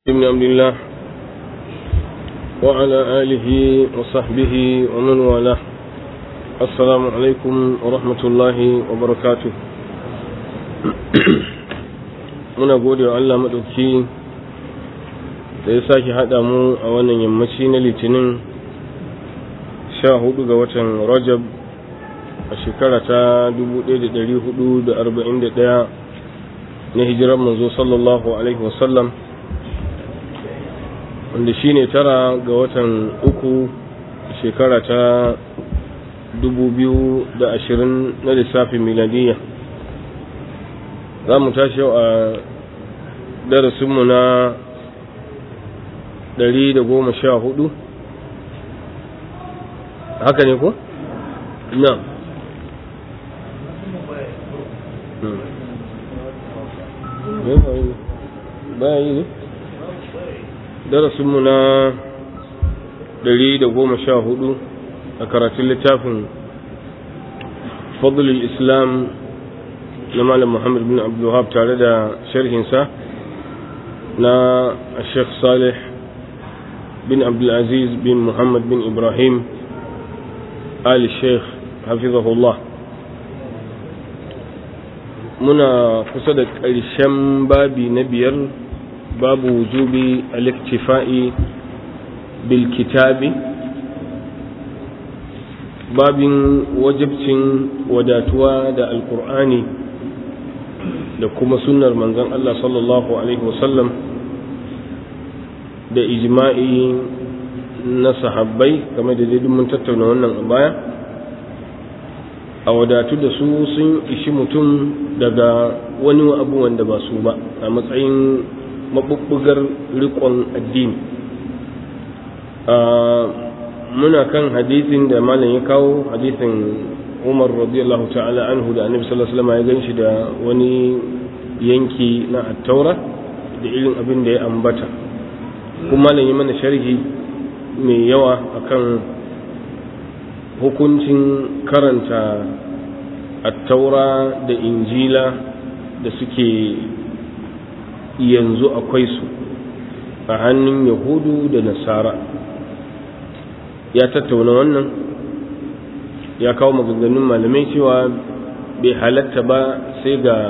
بن عبد الله وعلى آله وصحبه ومن والاه السلام عليكم ورحمة الله وبركاته muna gode wa Allah maɗauki da ya sake haɗa mu a wannan yammaci na litinin sha hudu ga watan rajab a shekara ta 1441 na hijirar manzo sallallahu alaihi wasallam wanda shi ne tara ga watan uku shekara ta 2020 na lissafin miladiyya za mu tashi yau a darasinmu na 114 haka ne ko? na baya yi ne? darasinmu na 114 a karatun littafin fadlul islam na malam muhammad bin abdullahab tare da sharhinsa na sheikh salih bin abdulaziz bin muhammad bin ibrahim ali sheikh hafizahullah muna kusa da ƙarshen babi na biyar babu wujubi al-iktifa'i bil kitabi babin wajibcin wadatuwa da alkur'ani da kuma sunnar manzon Allah sallallahu alaihi wasallam da ijma'i na sahabbai game da dai mun tattauna wannan a baya a wadatu da su sun ishi mutum daga wani abu wanda ba su ba a matsayin mabubbugar rikon addini muna kan hadisin da malam ya kawo hadisin umar radiyallahu ta'ala anhu da annabi sallallahu alaihi wasallam ya ganshi da wani yanki na attaura da irin abin da ya ambata kuma malam ya mana sharhi mai yawa akan hukuncin karanta attaura da injila da suke yanzu akwai su a hannun yahudu da nasara ya tattauna wannan ya kawo maganganun malamai cewa bai halatta ba sai ga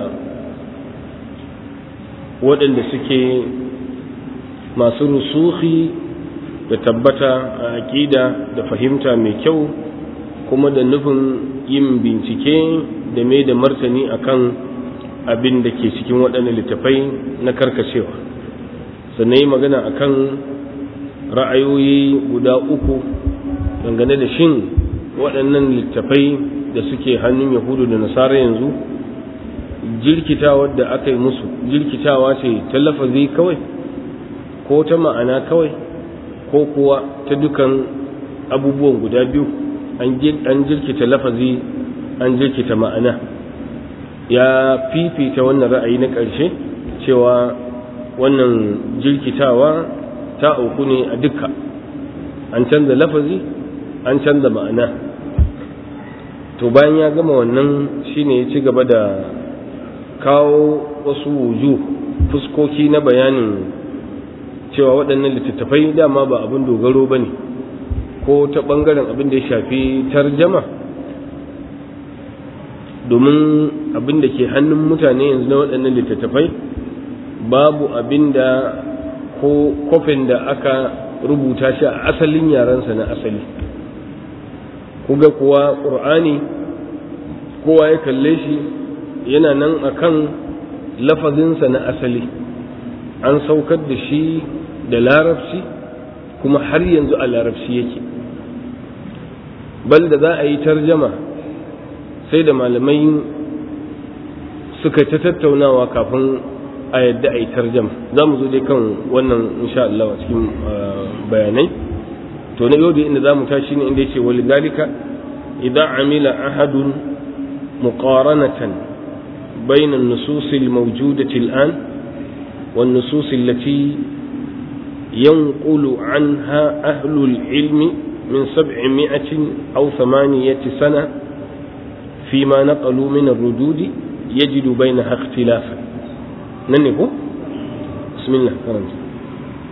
waɗanda suke masu rusuhi da tabbata a aƙida da fahimta mai kyau kuma da nufin yin bincike da mai da martani akan abin da ke cikin waɗannan littafai na karkacewa sannan yi magana akan ra'ayoyi guda uku dangane da shin waɗannan littafai da suke hannun yahudu da nasara yanzu jirkitawa da aka yi musu jirkitawa ce ta lafazi kawai ko ta ma'ana kawai ko kuwa ta dukan abubuwan guda biyu an jirkita lafazi an jirkita ma'ana ya fifita wannan ra'ayi na ƙarshe cewa wannan jirkitawa ta auku ne a dukka an canza lafazi an canza ma'ana to bayan ya gama wannan shine ya ci gaba da kawo wasu wuju fuskoki na bayanin cewa waɗannan littattafai dama ba abin dogaro ba ne ko ta ɓangaren abin da ya shafi tarjama domin abin da ke hannun mutane yanzu na waɗannan littattafai babu abin da ko kofin da aka rubuta shi a asalin yarensa na asali kuga kuwa ƙur'ani kowa ya kalle shi yana nan akan lafazinsa na asali an saukar da shi da larabci kuma har yanzu a larabci yake bal da za a yi tarjama sai da malamai suka ta tattaunawa kafin a yadda a yi tarjama za mu zo dai kan wannan insha Allah a cikin bayanai to na yau da inda za mu tashi ne inda yace wal dalika idan amila ahadun muqaranatan bayna an-nusus al-mawjudati al-an wan nusus allati yanqulu anha ahlu al-ilm min 700 aw 8 sana فيما نقلوا من الردود يجد بينها اختلافا nan ne ko bismillah karanta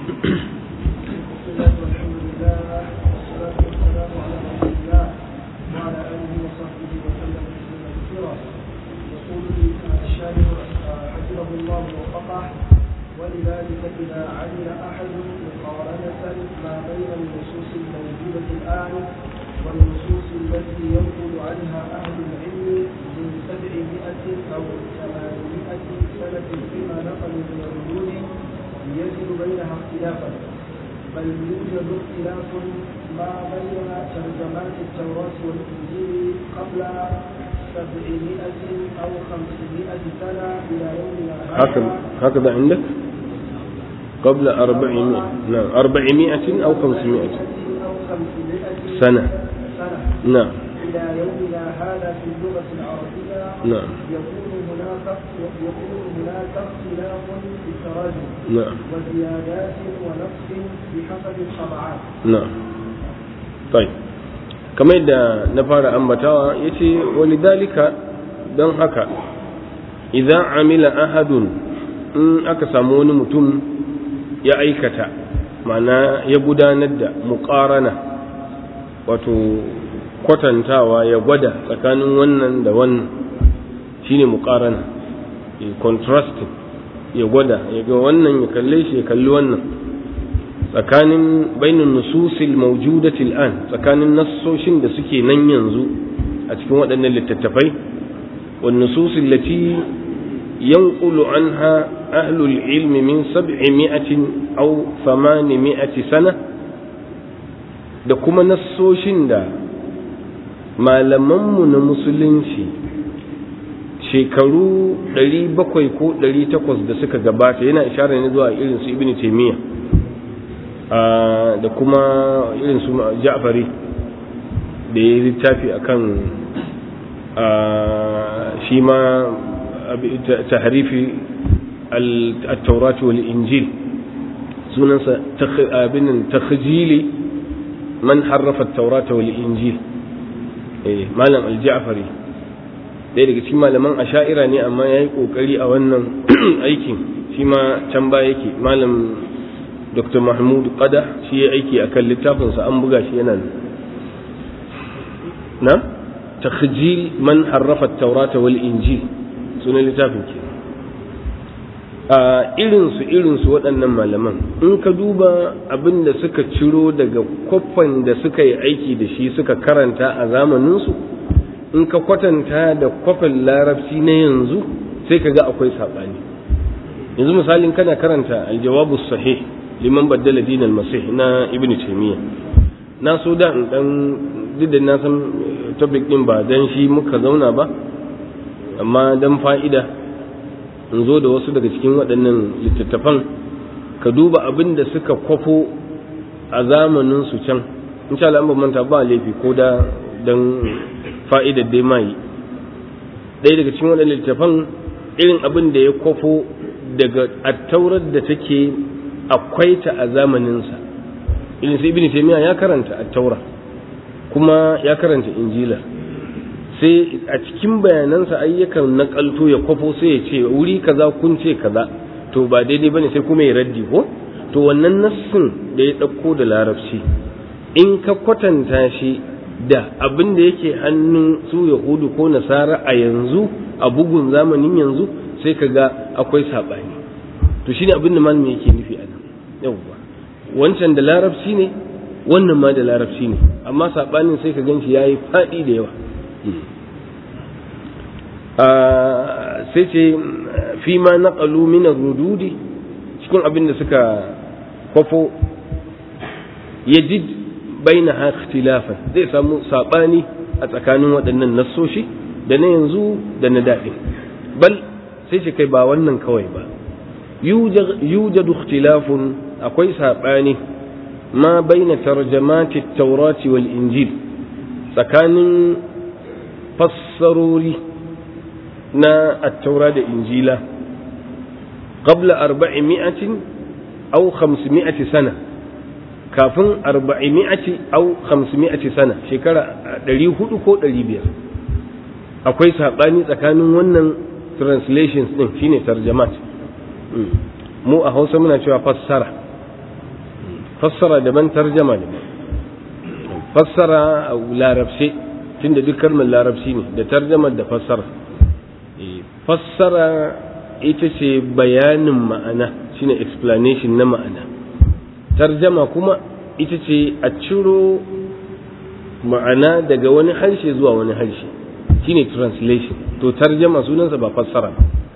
ولذلك إذا عمل أحد مقارنة ما بين النصوص الموجودة الآن والنصوص التي ينقل عنها أهل العلم من سبعمائة أو ثمانمائة سنة فيما نقلوا من الردود يجد بينها اختلافا بل يوجد اختلاف ما بين ترجمات التوراة والإنجيل قبل سبعمائة أو خمسمائة سنة إلى يومنا هكذا هكذا عندك قبل أربعمائة نعم أربعمائة أو خمسمائة أو خمسمائة سنة سنة نعم إلى يومنا هذا في اللغة العربية نعم يكون هناك يكون هناك اختلاف في التراجم نعم وزيادات ونقص بحسب الطبعات نعم طيب kamar yadda na fara ambatawa ya ce walidhalika don haka idan amila ahadun in aka samu wani mutum ya aikata mana ya gudanar da muƙarana wato kwatantawa ya gwada tsakanin wannan da wannan shine muƙarana contrasting ya gwada ya ga wannan ya kalle shi ya kalli wannan tsakanin bainin nususil mawjudatil an tsakanin nassoshin da suke nan yanzu a cikin waɗannan littattafai wan nususil lati yanqulu anha ahlul ilmi min sab'imi'atin aw thamanimi'ati sana da kuma nassoshin da malamanmu na musulunci shekaru 700 ko 800 da suka gabata yana isharar ne zuwa irin su ibnu taymiyyah da kuma irin su ja'fari da ya yi littafi a kan shi ma tahrifi al-taurati wal injil sunansa abinin takhjili man harrafa taurata wal injil malam al-ja'fari ɗaya daga cikin malaman asha'ira ne amma ya yi ƙoƙari a wannan aikin shi ma can ba yake malam dr mahmud qada shi ya aiki akan littafinsa an buga shi yana na takhjil man harrafa taurata wal injil sunan littafin ke a irinsu irinsu waɗannan malaman in ka duba abin da suka ciro daga kwafan da suka yi aiki da shi suka karanta a zamaninsu in ka kwatanta da kwafin larabci na yanzu sai ka ga akwai saɓani yanzu misalin kana karanta aljawabu sahih liman baddala dinal masih na ibn taymiya na so da in dan duk da na san topic din ba dan shi muka zauna ba amma dan fa'ida in zo da wasu daga cikin waɗannan littattafan ka duba abin da suka kwafo a zamanin su can insha Allah an manta ba laifi ko da dan fa'idar dai mai ɗaya daga cikin waɗannan littattafan irin abin da ya kwafo daga attaurar da take akwai ta a zamaninsa irin sai ibn taymiya ya karanta at-taura kuma ya karanta injila sai a cikin bayanansa ayyukan nakalto ya kwafo sai ya ce wuri kaza kun ce kaza to ba daidai bane sai kuma ya raddi ko to wannan nassin da ya ɗauko da larabci in ka kwatanta shi da abin da yake hannun su yahudu ko nasara a yanzu a bugun zamanin yanzu sai ka ga akwai saɓani to shine abin da malami yake nufi a nan yawwa wancan da larabci ne wannan ma da larabci ne amma saɓanin sai ka gan shi ya yi faɗi da yawa sai ce fi ma naƙalu min rududi cikin abin da suka kwafo yajid baina ha ikhtilafan zai samu saɓani a tsakanin waɗannan nassoshi da na yanzu da na daɗin bal sai ce kai ba wannan kawai ba yujadu ikhtilafun akwai saɓani ma baina tarjamati taurati wal injil tsakanin fassarori na attaura da injila qabla arba'imi'atin aw khamsimi'ati sana kafin arba'imi'ati aw khamsimi'ati sana shekara ɗari hudu ko ɗari biyar akwai saɓani tsakanin wannan translations ɗin shine tarjamat mu a hausa muna cewa fassara fassara daban tarjama daban fassara a larabce tunda duk kalmar larabci ne da tarjamar da fassara fassara ita ce bayanin ma'ana shine explanation na ma'ana tarjama kuma ita ce a ciro ma'ana daga wani harshe zuwa wani harshe shine translation to tarjama sunansa ba fassara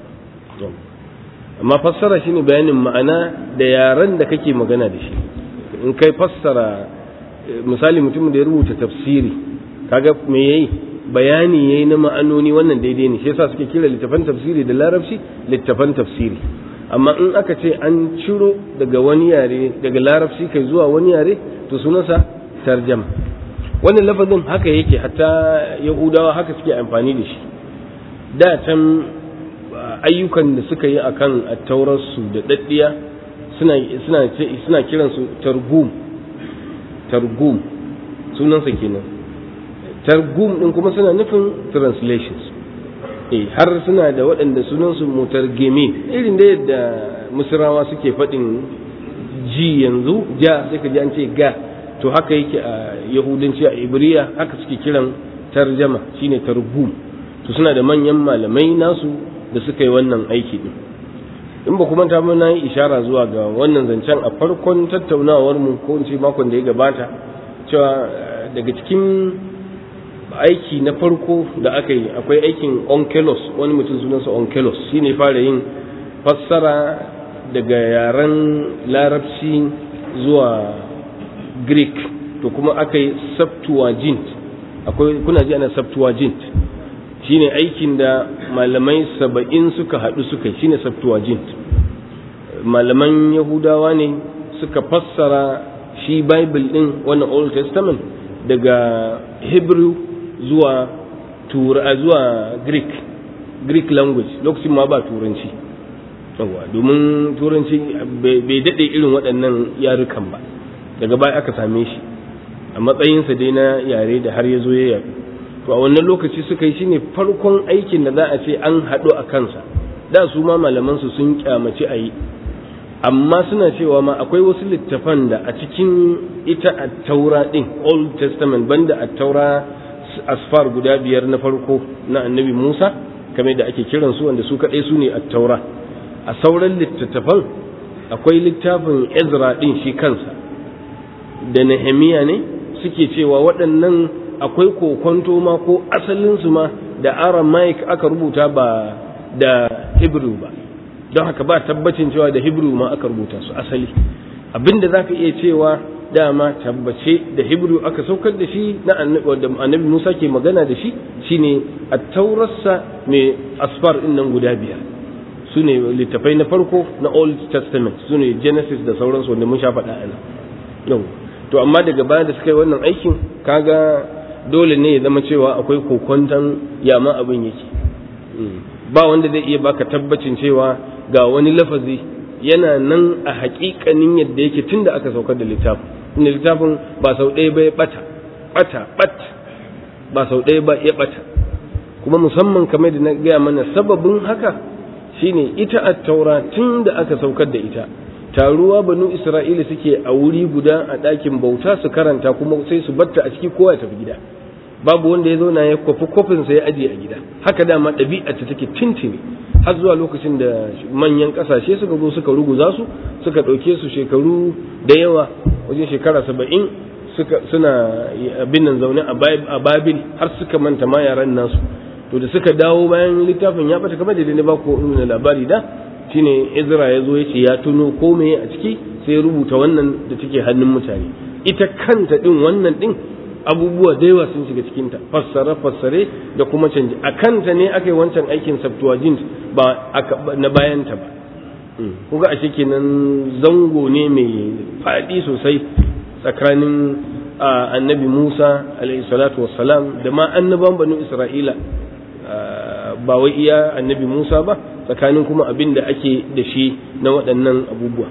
amma fassara shine bayanin ma'ana da yaren da kake magana da shi in kai fassara misali mutum da ya rubuta tafsiri kaga me yayi bayani yayi na ma'anoni wannan daidai ne shi yasa suke kira littafan tafsiri da larabci littafan tafsiri amma in aka ce an ciro daga wani yare daga larabci kai zuwa wani yare to sunansa tarjama wannan lafazin haka yake hatta yahudawa haka suke amfani da shi da can ayyukan da suka yi akan attaurarsu da daddiya suna suna suna kiransu targum targum sunansa kenan targum din kuma suna nufin translations eh har suna da waɗanda sunansu mutargimi irin da yadda musrawa suke faɗin ji yanzu ja sai ka ji an ce ga to haka yake a yahudanci a ibriya haka suke kiran tarjama shine targum to suna da manyan malamai nasu da suka yi wannan aiki din in ba kuma ta na yi ishara zuwa ga wannan zancen a farkon tattaunawar mu ko in ce makon da ya gabata cewa daga cikin aiki na farko da aka yi akwai aikin onkelos wani mutum sunansa onkelos shi ne fara yin fassara daga yaren larabci zuwa greek to kuma aka yi septuagint akwai kuna ji ana septuagint shine aikin da malamai saba'in suka haɗu suka yi shine septuagint malaman yahudawa ne suka fassara shi bible ɗin wannan old testament daga hebrew zuwa tura zuwa greek greek language lokacin ma ba turanci yawa domin turanci bai daɗe irin waɗannan yarukan ba daga baya aka same shi a matsayinsa dai na yare da har ya zo ya yaɗu to a wannan lokaci suka yi shine farkon aikin da za a ce an haɗu a kansa da su ma malamansu sun kyamaci a yi amma suna cewa ma akwai wasu littafan da a cikin ita a taura ɗin old testament banda a taura asfar guda biyar na farko na annabi musa kamar da ake kiran su wanda su kaɗai su ne a taura a sauran littattafan akwai littafin ezra ɗin shi kansa da nehemiya ne suke cewa waɗannan akwai kokonto ma ko asalinsu ma da aramaic aka rubuta ba da hebrew ba don haka ba tabbacin cewa da hebrew ma aka rubuta su asali abinda za ka iya cewa dama tabbace da hebrew aka saukar da shi na annabi musa ke magana da shi shine a taurarsa mai asfar din nan guda biyar su ne littafai na farko na old testament su ne genesis da sauransu wanda mun sha faɗa ana yau to amma daga baya da suka yi wannan aikin kaga dole ne ya zama cewa akwai kokonton yama abin yake ba wanda zai iya baka tabbacin cewa ga wani lafazi yana nan a haƙiƙanin yadda yake tun da aka saukar da littafin inda littafin ba sau ɗaya ba ya ɓata ɓata ɓat ba sau ɗaya ba ya ɓata kuma musamman kamar da na gaya mana sababin haka shine ita a taura tun da aka saukar da ita taruwa banu isra'ila suke a wuri guda a ɗakin bauta su karanta kuma sai su batta a ciki kowa ya tafi gida babu wanda ya zauna ya kwafi kofinsa ya ajiye a gida haka dama ɗabi'a ta take tintini har zuwa lokacin da manyan ƙasashe suka zo suka ruguza su suka ɗauke su shekaru da yawa wajen shekara saba'in suka suna abin nan zaune a babil har suka manta ma yaran nasu to da suka dawo bayan littafin ya bata kamar da ne ba ko nuna labari da shine Ezra ya zo ya ce ya tuno ko me a ciki sai ya rubuta wannan da take hannun mutane ita kanta din wannan din abubuwa da yawa sun shiga cikinta fassare fassare da kuma canji a kanta ne aka yi wancan aikin Septuagint ba na bayanta ba kuga ashe kenan zango ne mai faɗi sosai tsakanin annabi Musa alaihi salatu wassalam da ma annaban banu Isra'ila ba wai iya annabi Musa ba tsakanin kuma abin da ake da shi na waɗannan abubuwa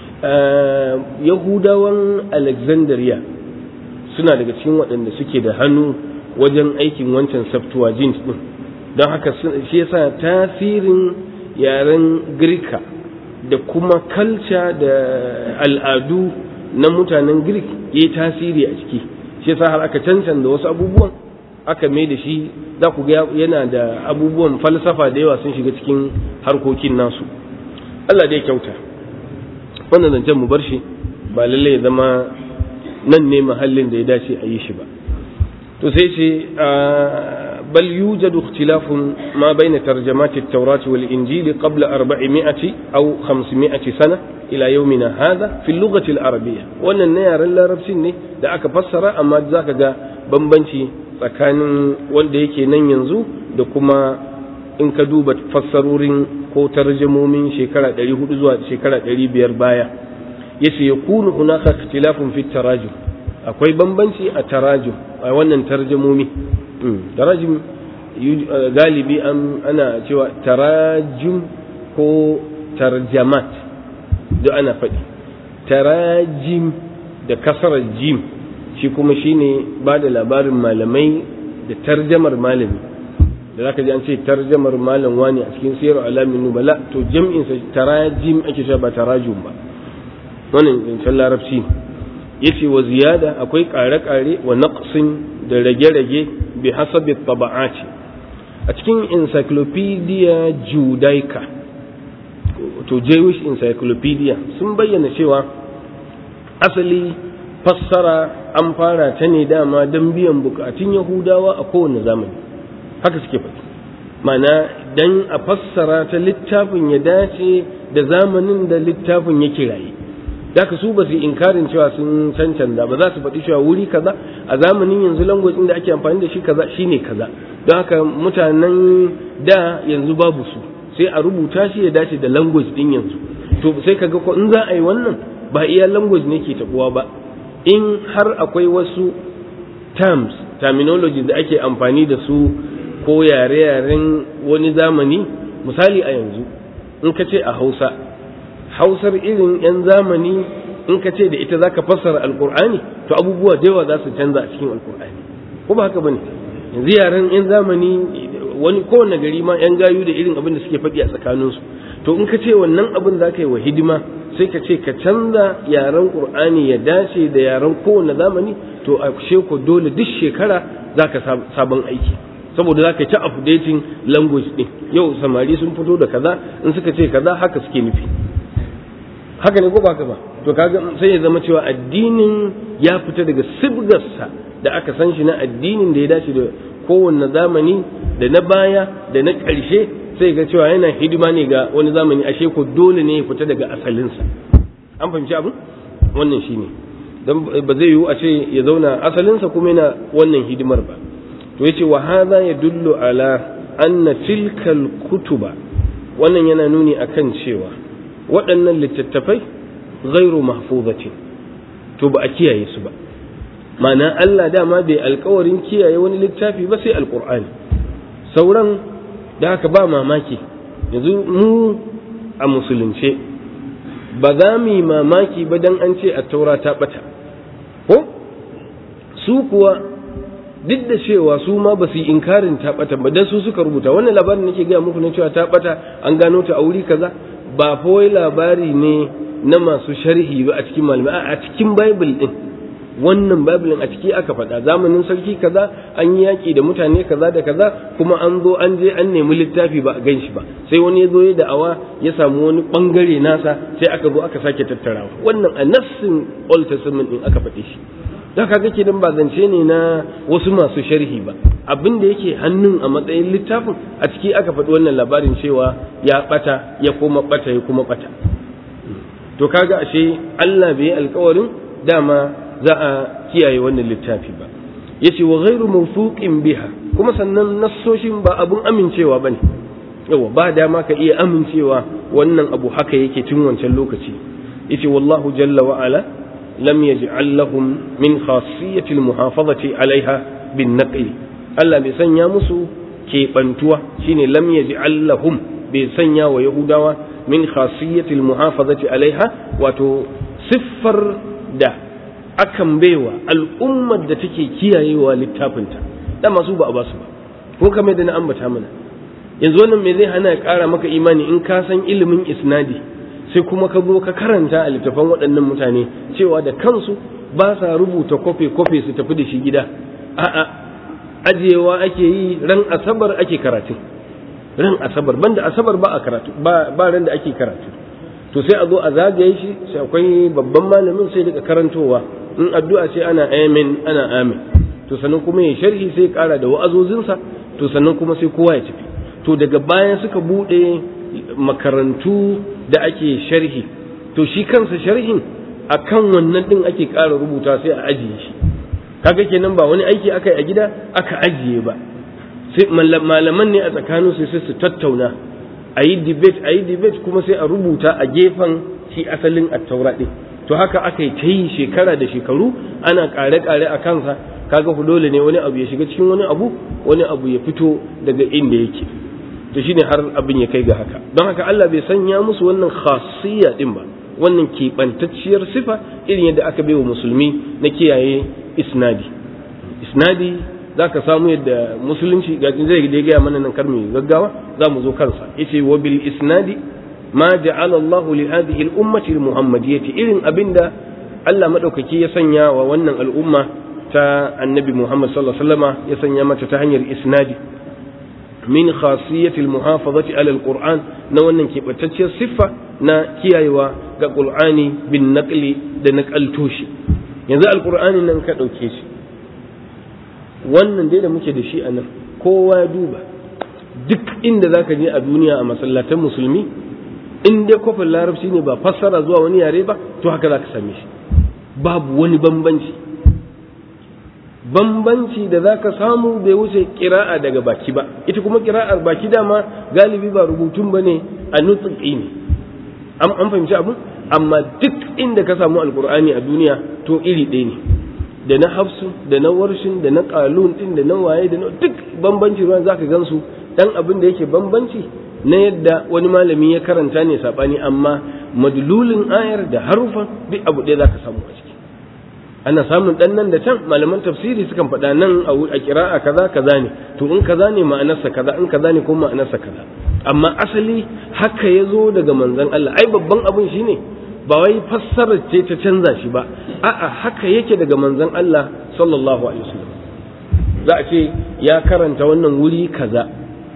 yahudawan alexandria suna daga cikin waɗanda suke da hannu wajen aikin wancan septuagint ɗin don haka shi yasa tasirin yaren girka da kuma kalca da al'adu na mutanen Greek ya yi tasiri a ciki shi yasa har aka cancanta wasu abubuwan aka mai da shi za ku ga yana da abubuwan falsafa da yawa sun shiga cikin harkokin nasu Allah dai kyauta wannan zancen mu bar shi ba lalle ya zama nan ne mahallin da ya dace a yi shi ba to sai ce bal yujadu ikhtilafun ma baina tarjamati at-taurat wal injil qabla 400 aw 500 sana ila yawmina hadha fi lughati al-arabiyya wannan ne yaren larabcin ne da aka fassara amma zaka ga bambanci tsakanin wanda yake nan yanzu da kuma in ka duba fassarorin ko tarjamomin shekara 400 zuwa shekara 500 baya yace yakunu hunaka ikhtilafun fi tarajum akwai bambanci a tarajum a wannan tarjamomi tarajum galibi ana cewa tarajum ko tarjamat duk ana faɗi tarajim da kasarar jim shi kuma shine ba da labarin malamai da tarjamar malami da zaka ji an ce tarjamar malam wani a cikin siyar alamin nubala to jam'insa tarajim ake cewa ba tarajum ba wannan zancen larabci yace wa ziyada akwai ƙare-ƙare wa naqsin da rage-rage bi hasabi taba'ati a cikin encyclopedia judaica to jewish encyclopedia sun bayyana cewa asali fassara an fara ta ne dama don biyan bukatun yahudawa a kowane zamani haka suke faɗi mana dan a fassara ta littafin ya dace da zamanin da littafin ya kiraye Daka su ba su inkarin cewa sun cancanta ba za su faɗi cewa wuri kaza a zamanin yanzu language da ake amfani da shi kaza shine kaza don haka mutanen da yanzu babu su sai a rubuta shi ya dace da language din yanzu to sai kaga ko in za a yi wannan ba iya language ne ke tabuwa ba in har akwai wasu terms terminology da ake amfani da su ko yare-yaren wani zamani misali a yanzu in ka ce a hausa hausar irin 'yan zamani in ka ce da ita za ka fassara alkur'ani to abubuwa da yawa za su canza a cikin alkur'ani ko ba haka bane yanzu yaren 'yan zamani wani kowane gari ma 'yan gayu da irin abin da suke faɗi a tsakaninsu to in ka ce wannan abin za ka yi wa hidima sai ka ce ka canza yaren qur'ani ya dace da yaren kowane zamani to a ko dole duk shekara za ka sabon aiki saboda za ka ci updating language ɗin yau samari sun fito da kaza in suka ce kaza haka suke nufi haka ne ko ba haka ba to kaga sai ya zama cewa addinin ya fita daga sibgarsa da aka san shi na addinin da ya dace da kowanne zamani da na baya da na ƙarshe sai ga cewa yana hidima ne ga wani zamani ashe ko dole ne ya fita daga asalinsa an fahimci abin wannan shine dan ba zai yiwu a ce ya zauna asalinsa kuma yana wannan hidimar ba to yace wa hadha yadullu ala anna tilkal kutuba wannan yana nuni akan cewa waɗannan littattafai ghairu mahfuzatin to ba a kiyaye su ba ma'ana Allah dama bai alkawarin kiyaye wani littafi ba sai alkur'ani sauran da haka ba mamaki yanzu mu a musulunce ba za mu yi mamaki ba dan an ce a taura ta bata ko su kuwa duk da cewa su ma ba su yi inkarin ta bata ba dan su suka rubuta wannan labarin nake gaya muku na cewa ta bata an gano ta a wuri kaza ba fa wai labari ne na masu sharhi ba a cikin malamai a cikin bible din wannan bible a ciki aka faɗa zamanin sarki kaza an yi yaƙi da mutane kaza da kaza kuma an zo an je an nemi littafi ba a gan shi ba sai wani ya zo ya da'awa ya samu wani bangare nasa sai aka zo aka sake tattarawa wannan a nassin old testament din aka faɗe shi da kaga kenan ba zance ne na wasu masu sharhi ba abin da yake hannun a matsayin littafin a ciki aka faɗi wannan labarin cewa ya ɓata ya kuma ɓata ya kuma ɓata to kaga ashe Allah bai alkawarin dama za a kiyaye wannan littafi ba yace wa ghairu mawthuqin biha kuma sannan nassoshin ba abun amincewa bane yawa ba dama ka iya amincewa wannan abu haka yake tun wancan lokaci yace wallahu jalla wa ala lam yaj'al lahum min khassiyati almuhafazati alaiha bin naqli Allah bai sanya musu keɓantuwa shine lam yaj'al lahum bai sanya wa yahudawa min khassiyati almuhafazati alaiha wato siffar da akan baiwa al'ummar da take kiyayewa littafinta da masu ba a basu ba ko kamar da na ambata mana yanzu wannan me zai hana ya ƙara maka imani in ka san ilimin isnadi sai kuma ka zo ka karanta a littafan waɗannan mutane cewa da kansu ba sa rubuta kofe-kofe su tafi da shi gida a'a ajiyewa ake yi ran asabar ake karatu ran asabar banda asabar ba a karatu ba ran da ake karatu to sai a zo a zagaye shi sai akwai babban malamin sai daga karantowa in addu'a ce ana amin ana amin to sannan kuma ya sharhi sai kara da wa'azozinsa to sannan kuma sai kowa ya tafi to daga bayan suka bude makarantu da ake sharhi to shi kansa sharhin akan wannan din ake kara rubuta sai a ajiye shi kaga kenan ba wani aiki aka yi a gida aka ajiye ba sai malaman ne a tsakanin su sai su tattauna a yi debate a yi debate kuma sai a rubuta a gefen shi asalin attaura ɗin to haka aka yi ta yi shekara da shekaru ana ƙare-ƙare a kansa kaga ku dole ne wani abu ya shiga cikin wani abu wani abu ya fito daga inda yake to shine har abin ya kai ga haka don haka Allah bai sanya musu wannan khasiyya din ba wannan keɓantacciyar sifa irin yadda aka bai wa musulmi na kiyaye isnadi isnadi za ka samu yadda musulunci ga zai da gaya mana nan karmi gaggawa za mu zo kansa yace wa bil isnadi ma ja'ala Allahu li hadhihi al ummati al muhammadiyyati irin abinda Allah madaukaki ya sanya wa wannan al'umma ta annabi Muhammad sallallahu alaihi wasallama ya sanya mata ta hanyar isnadi min khasiyati al muhafazati ala al qur'an na wannan keɓantacciyar siffa na kiyayewa ga qur'ani bin naqli da naqalto shi yanzu alqur'ani nan ka dauke shi wannan dai da muke da shi a nan kowa ya duba duk inda za ka je a duniya a masallatan musulmi in dai kofin larabci ne ba fassara zuwa wani yare ba to haka za ka same shi babu wani bambanci bambanci da za ka samu bai wuce kira'a daga baki ba ita kuma kira'ar baki dama galibi ba rubutun ba ne a nutsuki ne an fahimci abu amma duk inda ka samu alkur'ani a duniya to iri ɗaya ne da na hafsu da na warshin da na kalun din da na waye da na duk bambanci ruwan zaka gansu dan abin da yake bambanci na yadda wani malami ya karanta ne sabani amma madlulin ayar da harufan duk abu ɗaya zaka samu a ciki ana samun dan nan da can malaman tafsiri sukan faɗa nan a kira'a kaza kaza ne to in kaza ne ma'anarsa kaza in kaza ne kuma ma'anarsa kaza amma asali haka ya zo daga manzon Allah ai babban abin shine ba wai fassarar ce ta canza shi ba a'a haka yake daga manzon Allah sallallahu alaihi wasallam za a ce ya karanta wannan wuri kaza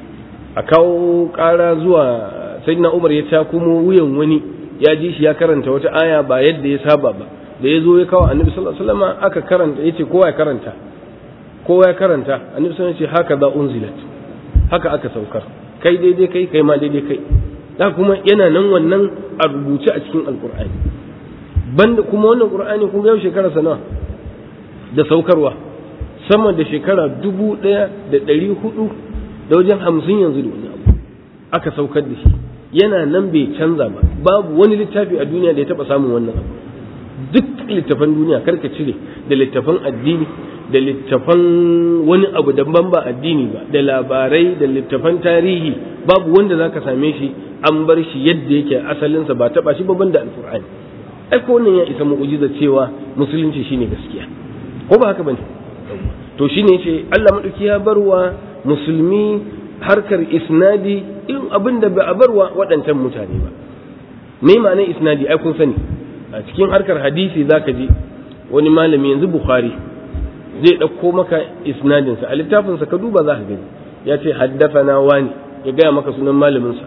a kawo ƙara zuwa sayyidina Umar ya ta kuma wuyan wani ya ji shi ya karanta wata aya ba yadda ya saba ba da ya zo ya kawo annabi sallallahu alaihi wasallam aka karanta yace kowa ya karanta kowa ya karanta annabi sallallahu alaihi wasallam ya ce haka za unzilat haka aka saukar kai daidai kai kai ma daidai kai da kuma yana nan wannan a rubuce a cikin alkur'ani banda kuma wannan qur'ani kun yau shekara nawa da saukarwa sama da shekara dubu ɗaya da ɗari hudu da wajen hamsin yanzu da wani abu aka saukar da shi yana nan bai canza ba babu wani littafi a duniya da ya taɓa samun wannan abu duk littafan duniya karka cire da littafan addini da littafan wani abu daban ba addini ba da labarai da littafan tarihi babu wanda zaka same shi an bar shi yadda yake asalinsa ba taba shi babban da alkur'ani ai ko wannan ya isa mu'jiza cewa musulunci shine gaskiya ko ba haka bane to shine yace Allah madauki ya barwa musulmi harkar isnadi in abin da ba a barwa waɗancan mutane ba me ma'anar isnadi ai kun sani a cikin harkar hadisi zaka ji wani malami yanzu bukhari zai ɗauko maka isnadinsa a littafinsa ka duba za ka gani ya ce haddafana wani ya gaya maka sunan malaminsa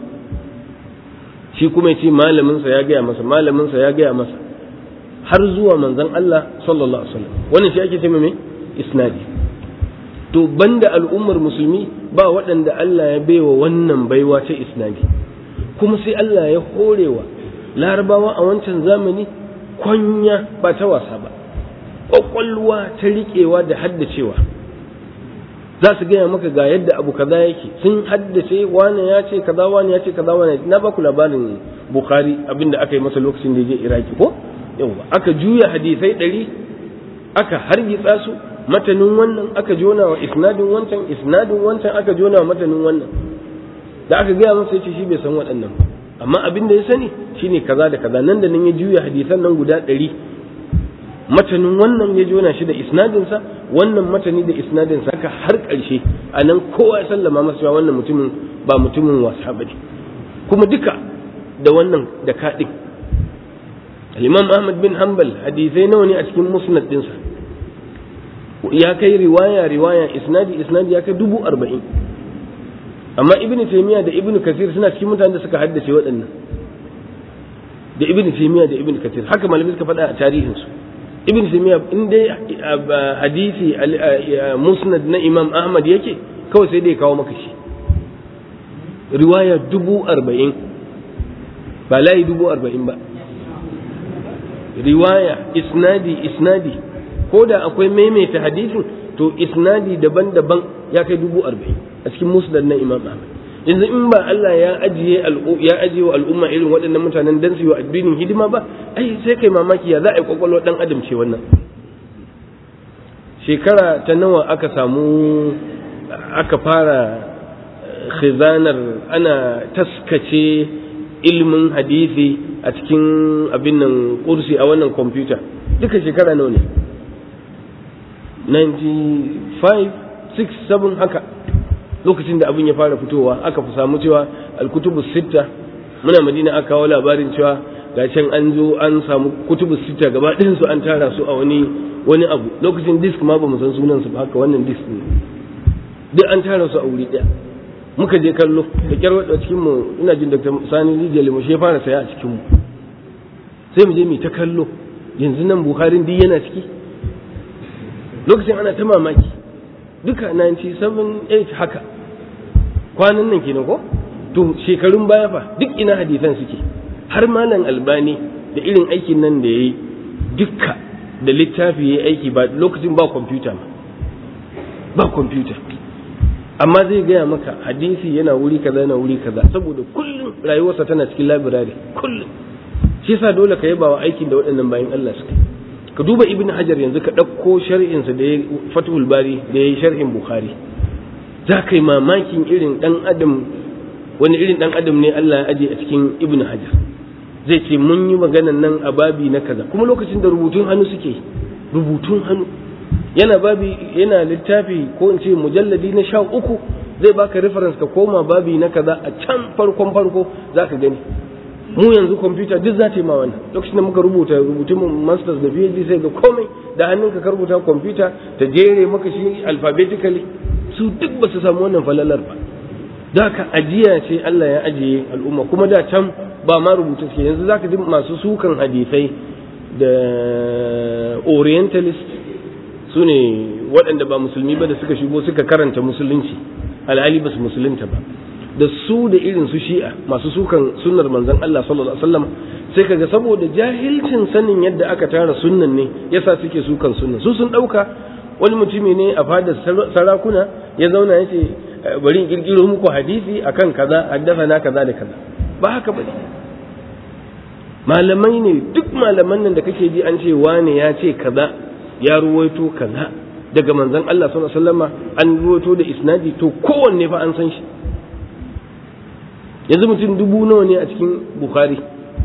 shi kuma ya ce malaminsa ya gaya masa malaminsa ya gaya masa har zuwa manzon Allah sallallahu alaihi wasallam wannan shi ake ce mai isnadi to banda al'ummar musulmi ba waɗanda Allah ya baiwa wannan baiwa ta isnadi kuma sai Allah ya horewa larabawa a wancan zamani kwanya ba ta wasa ba ƙwaƙwalwa ta riƙewa da haddacewa za su gaya maka ga yadda abu kaza yake sun haddace wane ya ce kaza wane ya ce kaza wane na baku labarin bukhari abinda aka yi masa lokacin da ya je iraki ko yawa aka juya hadisai ɗari aka hargitsa su matanin wannan aka jona wa isnadin wancan isnadin wancan aka jona wa matanin wannan da aka gaya masa yace shi bai san waɗannan ba amma abin da ya sani shine kaza da kaza nan da nan ya juya hadisan nan guda ɗari matanin wannan ya jona shi da isnadinsa wannan matani da isnadinsa haka har ƙarshe a nan kowa ya sallama masa cewa wannan mutumin ba mutumin wasa ba ne kuma duka da wannan da kaɗin al-imam ahmad bin hanbal hadisai nawa ne a cikin musnad dinsa ya kai riwaya riwaya isnadi isnadi ya kai dubu arba'in amma ibn taymiya da ibn kasir suna cikin mutanen da suka haddace waɗannan da ibn taymiya da ibn kasir haka malamai suka faɗa a tarihinsu ibn taymiya in dai hadisi musnad na imam ahmad yake kawai sai dai kawo maka shi riwaya dubu arba'in ba layi dubu arba'in ba riwaya isnadi isnadi ko da akwai maimaita hadisin to isnadi daban-daban ya kai dubu arba'in a cikin musnad na imam ahmad yanzu in ba Allah ya ajiye ya ajiye wa al'umma irin waɗannan mutanen dan su yi wa addinin hidima ba ai sai kai mamaki ya za a yi kwakwalwa dan adam ce wannan shekara ta nawa aka samu aka fara khizanar ana taskace ilimin hadisi a cikin abin nan kursi a wannan kwamfuta duka shekara nawa ne 95 6 7 haka lokacin da abin ya fara fitowa aka fi samu cewa alkutubu sitta muna madina aka kawo labarin cewa ga can an zo an samu kutubu sitta gaba ɗayan su an tara su a wani wani abu lokacin disk ma ba mu san sunan su ba haka wannan disk ne duk an tara su a wuri ɗaya muka je kallo da kyar wadda cikin mu ina jin dr sani rijiyar mu shi fara saya a cikin mu sai mu je mu ta kallo yanzu nan buharin duk yana ciki lokacin ana ta mamaki duka 97 haka kwanan nan kenan ko to shekarun baya fa duk ina hadisan suke har malam albani da irin aikin nan da yayi dukka da littafi yayi aiki ba lokacin ba kwamfuta ma ba kwamfuta amma zai gaya maka hadisi yana wuri kaza yana wuri kaza saboda kullum rayuwarsa tana cikin labirari kullum shi yasa dole ka yaba wa aikin da waɗannan bayan Allah suka ka duba ibn hajar yanzu ka ɗauko shar'insa da ya fatul bari da ya yi shar'in bukhari za ka yi mamakin irin ɗan adam wani irin ɗan adam ne Allah ya aje a cikin ibn hajar zai ce mun yi maganan nan a babi na kaza kuma lokacin da rubutun hannu suke rubutun hannu yana babi yana littafi ko in ce mujalladi na sha uku zai baka reference ka koma babi na kaza a can farkon farko za ka gani mu yanzu kwamfuta duk za ta yi ma wannan lokacin da muka rubuta rubutun masters da phd sai ga komai da hannunka ka rubuta kwamfuta ta jere maka shi alphabetically su duk ba su samu wannan falalar ba da ka ajiya ce Allah ya ajiye al'umma kuma da can ba ma rubutu suke yanzu zaka ji masu sukan hadisai da orientalist su ne waɗanda ba musulmi ba da suka shigo suka karanta musulunci alhali ba su musulunta ba da su da irin su shi'a masu sukan sunnar manzon Allah sallallahu alaihi wasallam sai kaga saboda jahilcin sanin yadda aka tara sunnan ne yasa suke sukan sunnan su sun dauka wani mutumi ne a fadar sarakuna ya zauna yace bari in kirkiro muku hadisi akan kaza haddathana kaza da kaza ba haka bane malamai ne duk malaman nan da kake ji an ce wane ya ce kaza ya ruwaito kaza daga manzon Allah sallallahu alaihi wasallam an ruwaito da isnadi to kowanne fa an san shi yanzu mutum dubu nawa ne a cikin bukhari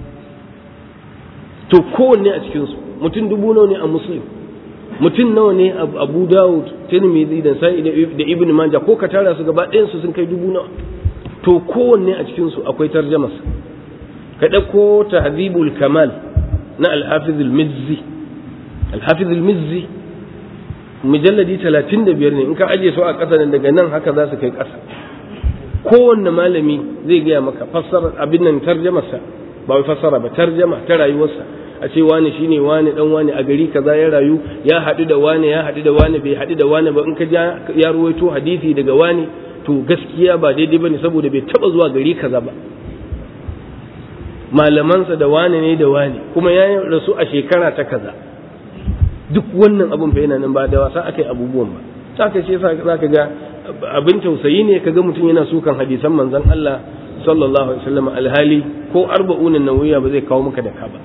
to kowanne a cikinsu mutum dubu nawa ne a muslim mutum nawa ne a abu dawud tirmidhi da sa'i da ibn majah ko ka tara su gaba ɗayan su sun kai dubu nawa to kowanne a cikinsu akwai tarjamas ka ɗauko tahdhibul kamal na al-hafiz al-mizzi al-hafiz al-mizzi mujalladi 35 ne in ka aje su a ƙasa daga nan haka za su kai ƙasa kowanne malami zai gaya maka fassara abin nan tarjamarsa ba wai fassara ba tarjama ta rayuwarsa a ce wani shine wani dan wani a gari kaza ya rayu ya haɗu da wani ya haɗu da wani bai haɗu da wani ba in ka ja ya ruwaito hadisi daga wani to gaskiya ba daidai bane saboda bai taba zuwa gari kaza ba malamansa da wani ne da wani kuma ya rasu a shekara ta kaza duk wannan abun fa yana nan ba da wasa akai abubuwan ba saka ce za ka ga abin tausayi ne kaga mutum yana sukan hadisan manzon Allah sallallahu alaihi wasallam alhali ko arba'unan nawiya ba zai kawo maka da ka ba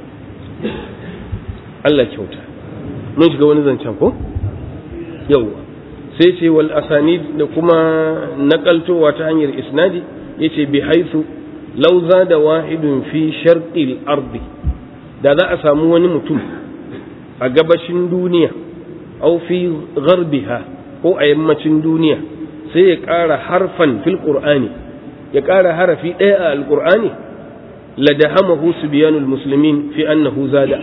Allah kyauta mun shiga wani zancen ko yawwa sai ce wal asanid da kuma nakaltowa ta hanyar isnadi yace bi haythu law zada wahidun fi sharqil ardi da za a samu wani mutum a gabashin duniya au fi gharbiha ko a yammacin duniya sai ya ƙara harfan fil qur'ani ya ƙara harafi ɗaya a alƙur'ani ladahamahu subyanul muslimin fi annahu zada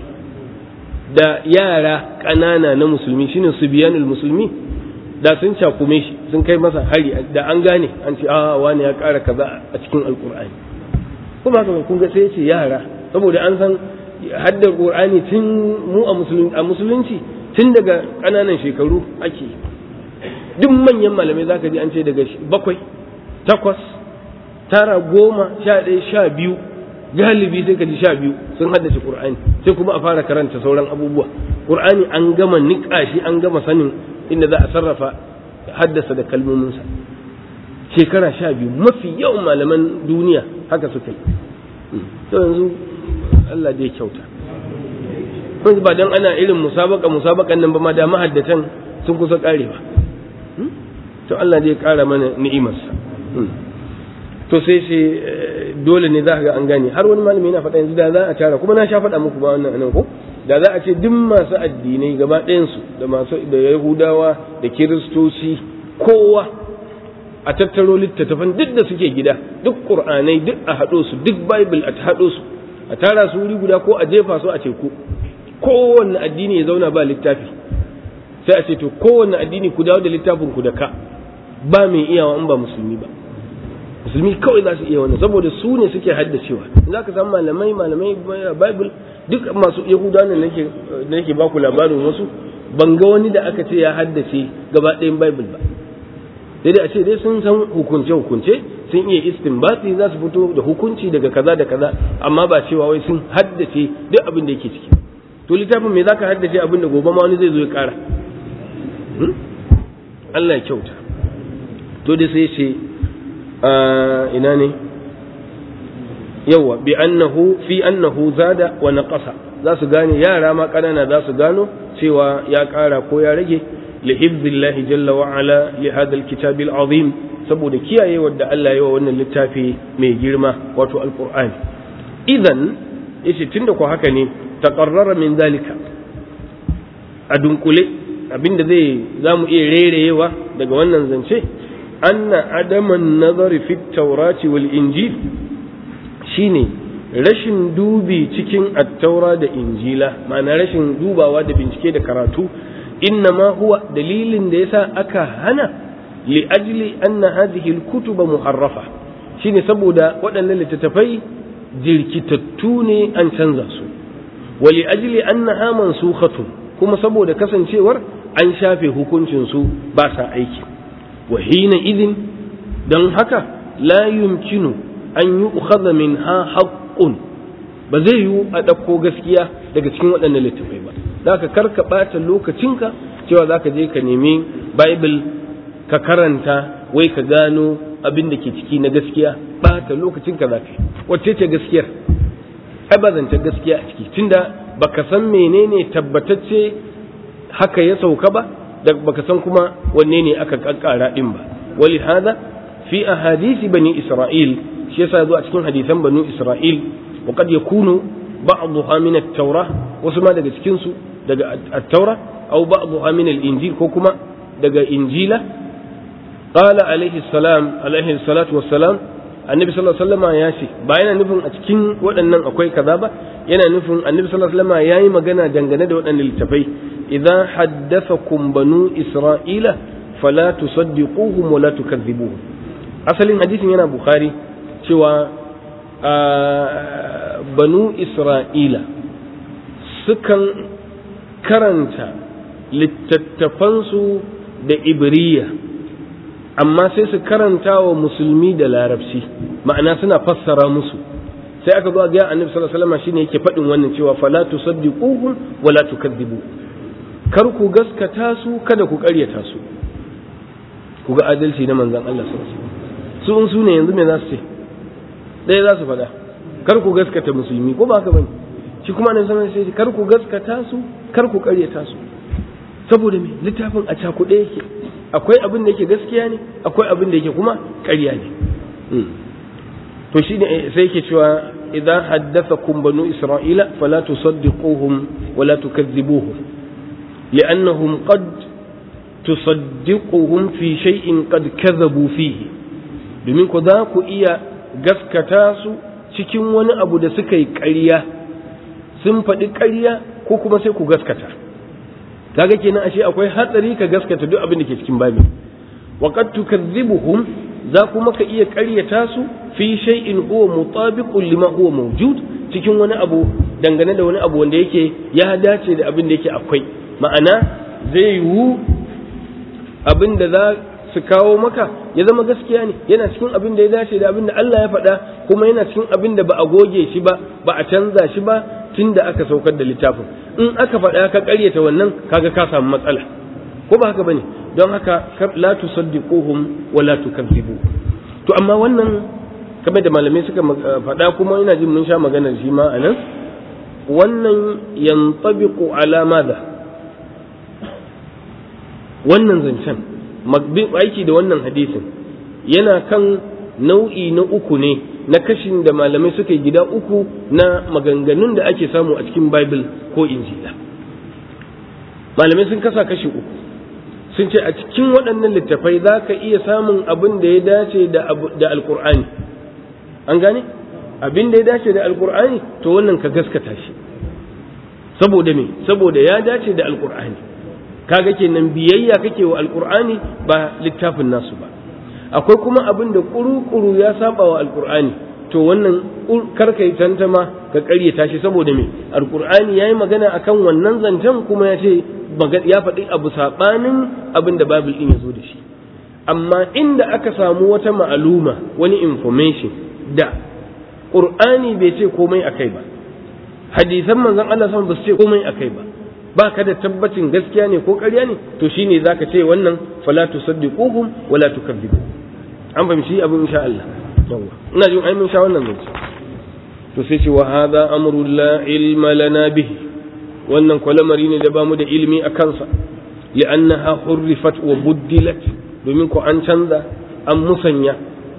da yara ƙanana na musulmi shine subyanul musulmi da sun cakume shi sun kai masa hari da an gane an ce a wani ya ƙara kaza a cikin alkur'ani kuma haka kun ga sai ce yara saboda an san haddar qur'ani tun mu a musulunci tun daga ƙananan shekaru ake duk manyan malamai zaka ji an ce daga bakwai takwas tara goma sha ɗaya sha biyu galibi sai ka ji sha biyu sun haddace qur'ani sai kuma a fara karanta sauran abubuwa qur'ani an gama niƙa shi an gama sanin inda za a sarrafa haddasa da kalmominsa shekara sha biyu mafi yawan malaman duniya haka suka yi to yanzu Allah dai kyauta kun ba dan ana irin musabaka musabakan nan ba ma da mahaddatan sun kusa karewa to Allah dai kara mana ni'imarsa to sai sai dole ne za ka ga an gane har wani malami yana faɗa yanzu da za a tara kuma na sha faɗa muku ba wannan anan ko da za a ce duk masu addinai gaba ɗayansu da masu da yahudawa da kiristoci kowa a tattaro littattafan duk da suke gida duk qur'anai duk a haɗo su duk bible a haɗo su a tara su wuri guda ko a jefa su a teku kowanne addini ya zauna ba littafi sai a ce to kowanne addini ku dawo da littafin ku da ka ba mai iyawa in ba musulmi ba musulmi kawai za su iya wannan saboda su ne suke haddacewa za ka samu malamai malamai bible duk masu yahudawa ne nake nake baku labarin wasu ban ga wani da aka ce ya haddace gaba ɗayan bible ba sai dai a ce dai sun san hukunce hukunce sun iya istinbati za su fito da hukunci daga kaza da kaza amma ba cewa wai sun haddace duk abin da yake ciki to littafin me zaka haddace abin da gobe ma wani zai zo ya kara Allah ya kyauta to dai sai ce ina ne yawa bi annahu fi annahu zada wa naqasa za su gane yara ma kanana za su gano cewa ya kara ko ya rage li hibzillahi jalla wa ala li hadha alkitab alazim saboda kiyaye wadda Allah ya wa wannan littafi mai girma wato alqur'ani idan yace tunda ko haka ne taqarrara min zalika a dunkule abinda zai zamu iya rereyewa daga wannan zance anna adaman nazari fi taurati wal injil shine rashin dubi cikin attaura da injila ma'ana rashin dubawa da bincike da karatu innama huwa dalilin da yasa aka hana li ajli anna hadhihi al-kutuba muharrafa shine saboda waɗannan littattafai jirkitattu ne an canza su wa li ajli annaha mansukhatun kuma saboda kasancewar an shafe hukuncin su ba sa aiki wa hina idin don haka la yumkinu an yi ukhadha minha haqqun ba zai yiwu a ɗauko gaskiya daga cikin waɗannan littattafai ba za ka karka ɓata lokacinka cewa za ka je ka nemi bible ka karanta wai ka gano abin da ke ciki na gaskiya ɓata lokacinka za ka yi wacce ce gaskiyar ai ba zance gaskiya a ciki tunda baka san menene tabbatacce haka ya sauka ba da baka san kuma wanne ne aka kakkara din ba wali hada fi ahadisi bani isra'il shi yasa zo a cikin hadisan bani isra'il wa qad yakunu ba'dha min at-taurah wasu ma daga cikin su daga at-taurah aw ba'dha min al-injil ko kuma daga injila qala alaihi salam alaihi salatu wassalam annabi sallallahu alaihi wasallam ya ce ba yana nufin a cikin waɗannan akwai kaza ba yana nufin annabi sallallahu alaihi wasallam yayi magana dangane da waɗannan littafai idza haddathakum banu isra'ila fala tusaddiquhum wa la tukazzibuhum asalin hadisin yana bukhari cewa banu isra'ila sukan karanta littattafansu da ibriya amma sai su karanta wa musulmi da larabci ma'ana suna fassara musu sai aka zo ga annabi sallallahu alaihi wasallam shine yake faɗin wannan cewa fala tusaddiquhum wa la tukadzibu kar ku gaskata su kada ku ƙaryata su ku ga adalci na manzon Allah sallallahu alaihi wasallam su in su ne yanzu me za su ce ɗaya za su faɗa kar ku gaskata musulmi ko ba haka bane shi kuma annabi sallallahu alaihi wasallam kar ku gaskata su kar ku ƙaryata su saboda me littafin a cakuɗe yake akwai abin da yake gaskiya ne akwai abin da yake kuma ƙarya ne to shi ne sai yake cewa idan haddathakum banu isra'ila fala tusaddiquhum wala tukadzibuhum li'annahum qad tusaddiquhum fi shay'in qad kadhabu fihi domin ku za ku iya gaskata su cikin wani abu da suka yi ƙarya sun faɗi ƙarya ko kuma sai ku gaskata kaga kenan ashe akwai hatsari ka gaskata duk abin da ke cikin babin wa qad tukazzibuhum za kuma ka iya ƙaryata su fi shay'in huwa mutabiqun lima huwa mawjud cikin wani abu dangane da wani abu wanda yake ya dace da abin da yake akwai ma'ana zai yiwu abin da za su kawo maka ya zama gaskiya ne yana cikin abin da ya dace da abin da Allah ya faɗa kuma yana cikin abin da ba a goge shi ba ba a canza shi ba tun da aka saukar da littafin in aka faɗa ka ƙaryata wannan kaga ka samu matsala ko ba haka bane don haka la tusaddiquhum wa la tukazzibu to amma wannan kamar da malamai suka faɗa kuma ina jin mun sha maganar shi ma anan wannan yantabiqu ala madha wannan zancen aiki da wannan hadisin yana kan nau'i na uku ne na kashin da malamai suka yi gida uku na maganganun da ake samu a cikin bible ko injila malamai sun kasa kashi uku sun ce a cikin waɗannan littafai za ka iya samun abin da ya dace da alkur'ani an gane abin da ya dace da alkur'ani to wannan ka gaskata shi saboda me saboda ya dace da alkur'ani kaga kenan biyayya kake wa alkur'ani ba littafin nasu ba akwai kuma abin da kuru-kuru ya saba wa alkur'ani to wannan karka yi tantama ka karyata shi saboda me alkur'ani yayi magana akan wannan zancen kuma ya ce ya faɗi abu saɓanin abin da babil ɗin ya zo da shi amma inda aka samu wata ma'aluma wani information da ƙur'ani bai ce komai akai ba hadisan manzon Allah sama ba su ce komai akai ba ba ka da tabbacin gaskiya ne ko ƙarya ne to shine zaka ce wannan fala tusaddiquhum wala tukadzibu an fahimci abin insha Allah yawa ina jin ai mun sha wannan zance to sai ce wa hadha amru la ilma lana bihi wannan kwalamari ne da ba mu da ilimi a kansa li'annaha hurrifat wa buddilat domin ko an canza an musanya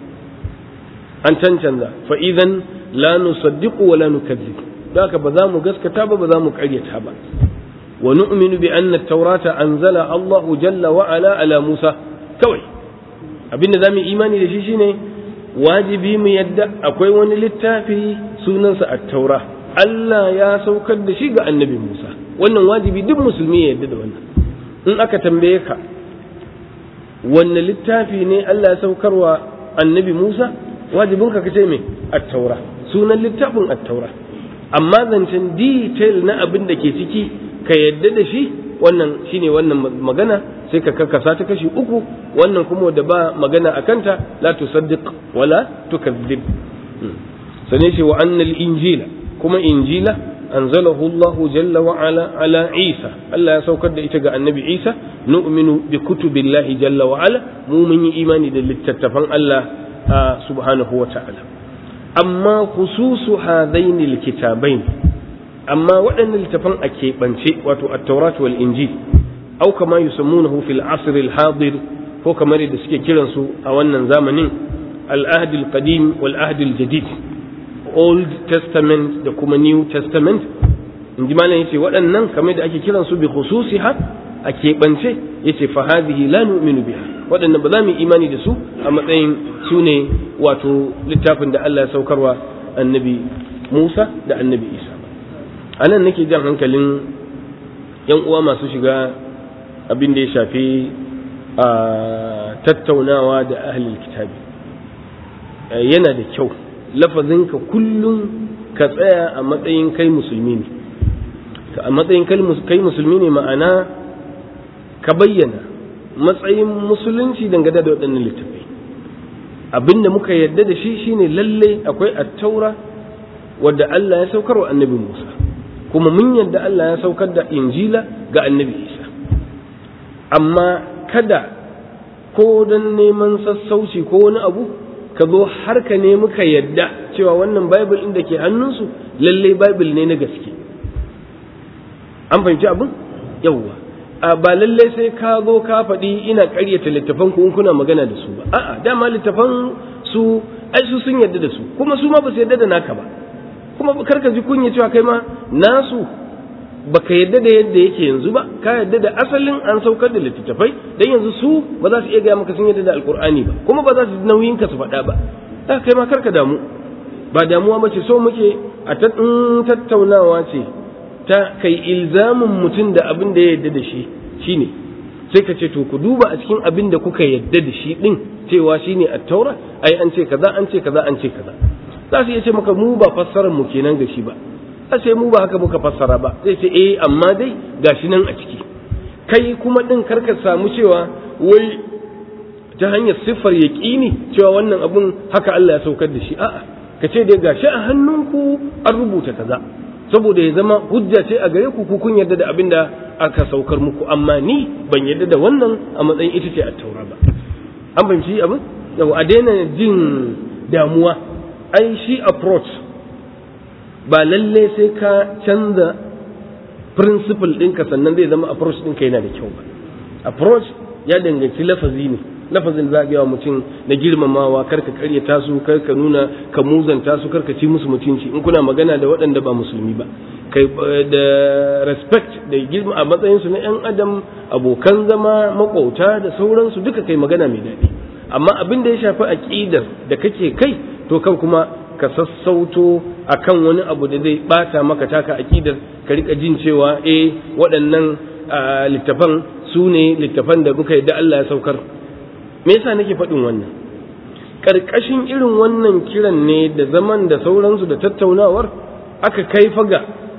an cancanza fa idan la nusaddiqu wa la nukadzib haka ba za mu gaskata ba ba za mu karyata ba wa nu'minu bi anna at-taurata anzala Allahu jalla wa ala ala Musa kawai abinda zamu imani da shi shine wajibi mu yadda akwai wani littafi sunansa at-taura Allah ya saukar da shi ga annabi Musa wannan wajibi duk musulmi ya yadda da wannan in aka tambaye ka wanne littafi ne Allah ya saukarwa annabi Musa wajibin ka kace me at-taura sunan littafin at-taura amma zancen detail na abin da ke ciki ka yadda da shi wannan shine wannan magana sai ka karkasa ta kashi uku wannan kuma da ba magana a kanta la tusaddiq wala tukadzib sane shi wa annal injila kuma injila anzalahu Allah jalla wa ala ala Isa Allah ya saukar da ita ga annabi Isa nu'minu bi kutubillahi jalla wa ala mu mun yi imani da littattafan Allah subhanahu wa ta'ala amma khususu hadaini alkitabain amma waɗannan littafan a keɓance wato at-taurat wal injil au kama yusammunahu fil asr al-hadir ko kamar da suke kiransu a wannan zamanin al-ahd al-qadim wal ahd al-jadid old testament da kuma new testament in ji malam yace waɗannan kamar da ake kiransu bi khususiha a keɓance yace fa hadhihi la nu'minu biha waɗannan ba za mu imani da su a matsayin su ne wato littafin da Allah ya saukarwa annabi Musa da annabi Isa a nan nake jan hankalin yan uwa masu shiga abin da ya shafi a tattaunawa da ahlul kitabi yana da kyau lafazinka kullum ka tsaya a matsayin kai musulmi ne a matsayin kai musulmi ne ma'ana ka bayyana matsayin musulunci dangane da waɗannan littattafai abinda muka yarda da shi shine lalle akwai attaura wadda Allah ya saukar wa annabi Musa kuma mun yarda Allah ya saukar da injila ga annabi Isa amma kada ko don neman sassauci ko wani abu ka zo har ka ne muka yadda cewa wannan bible ɗin da ke hannunsu lalle bible ne na gaske an fahimci abin yawwa a ba lalle sai ka zo ka faɗi ina ƙaryata littafan ku in kuna magana da su ba a'a dama littafan su ai su sun yadda da su kuma su ma ba su yadda da naka ba kuma kar ka ji kunya cewa kai ma nasu baka yadda da yadda yake yanzu ba ka yadda da asalin an saukar da littattafai dan yanzu su ba za su iya gaya maka sun yadda da alkur'ani ba kuma ba za su nauyin ka su faɗa ba da kai ma karka damu ba damuwa ba ce so muke a tattaunawa ce ta kai ilzamin mutum da abin da ya yarda da shi shine sai ka ce to ku duba a cikin abin da kuka yarda da shi din cewa shine at-taura ai an ce kaza an ce kaza an ce kaza za su iya ce maka mu ba fassarar mu kenan ga shi ba a ce mu ba haka muka fassara ba zai ce eh amma dai gashi nan a ciki kai kuma din karka samu cewa wai ta hanyar siffar yaƙini cewa wannan abun haka Allah ya saukar da shi a'a ka ce dai gashi a hannunku an rubuta kaza saboda ya zama hujja ce a gare ku ku kun yarda da abin da aka saukar muku amma ni ban yarda da wannan a matsayin ita ce a taura ba an fahimci abin yau a daina jin damuwa ai shi approach ba lalle sai ka canza principle ɗinka sannan zai zama approach ɗinka yana da kyau ba approach ya danganci lafazi ne lafazin za ga mutum na girmamawa karka karyata su karka nuna ka muzanta su karka ci musu mutunci in kuna magana da waɗanda ba musulmi ba kai da respect da girma a matsayin su na yan adam abokan zama makauta da sauransu duka kai magana mai daɗi amma abin da ya shafi aqidar da kake kai to kan kuma ka sassauto akan wani abu da zai bata maka taka aqidar ka rika jin cewa eh waɗannan littafan su ne littafan da muka yadda Allah ya saukar me yasa nake faɗin wannan ƙarƙashin irin wannan kiran ne da zaman da sauransu da tattaunawar aka kai faga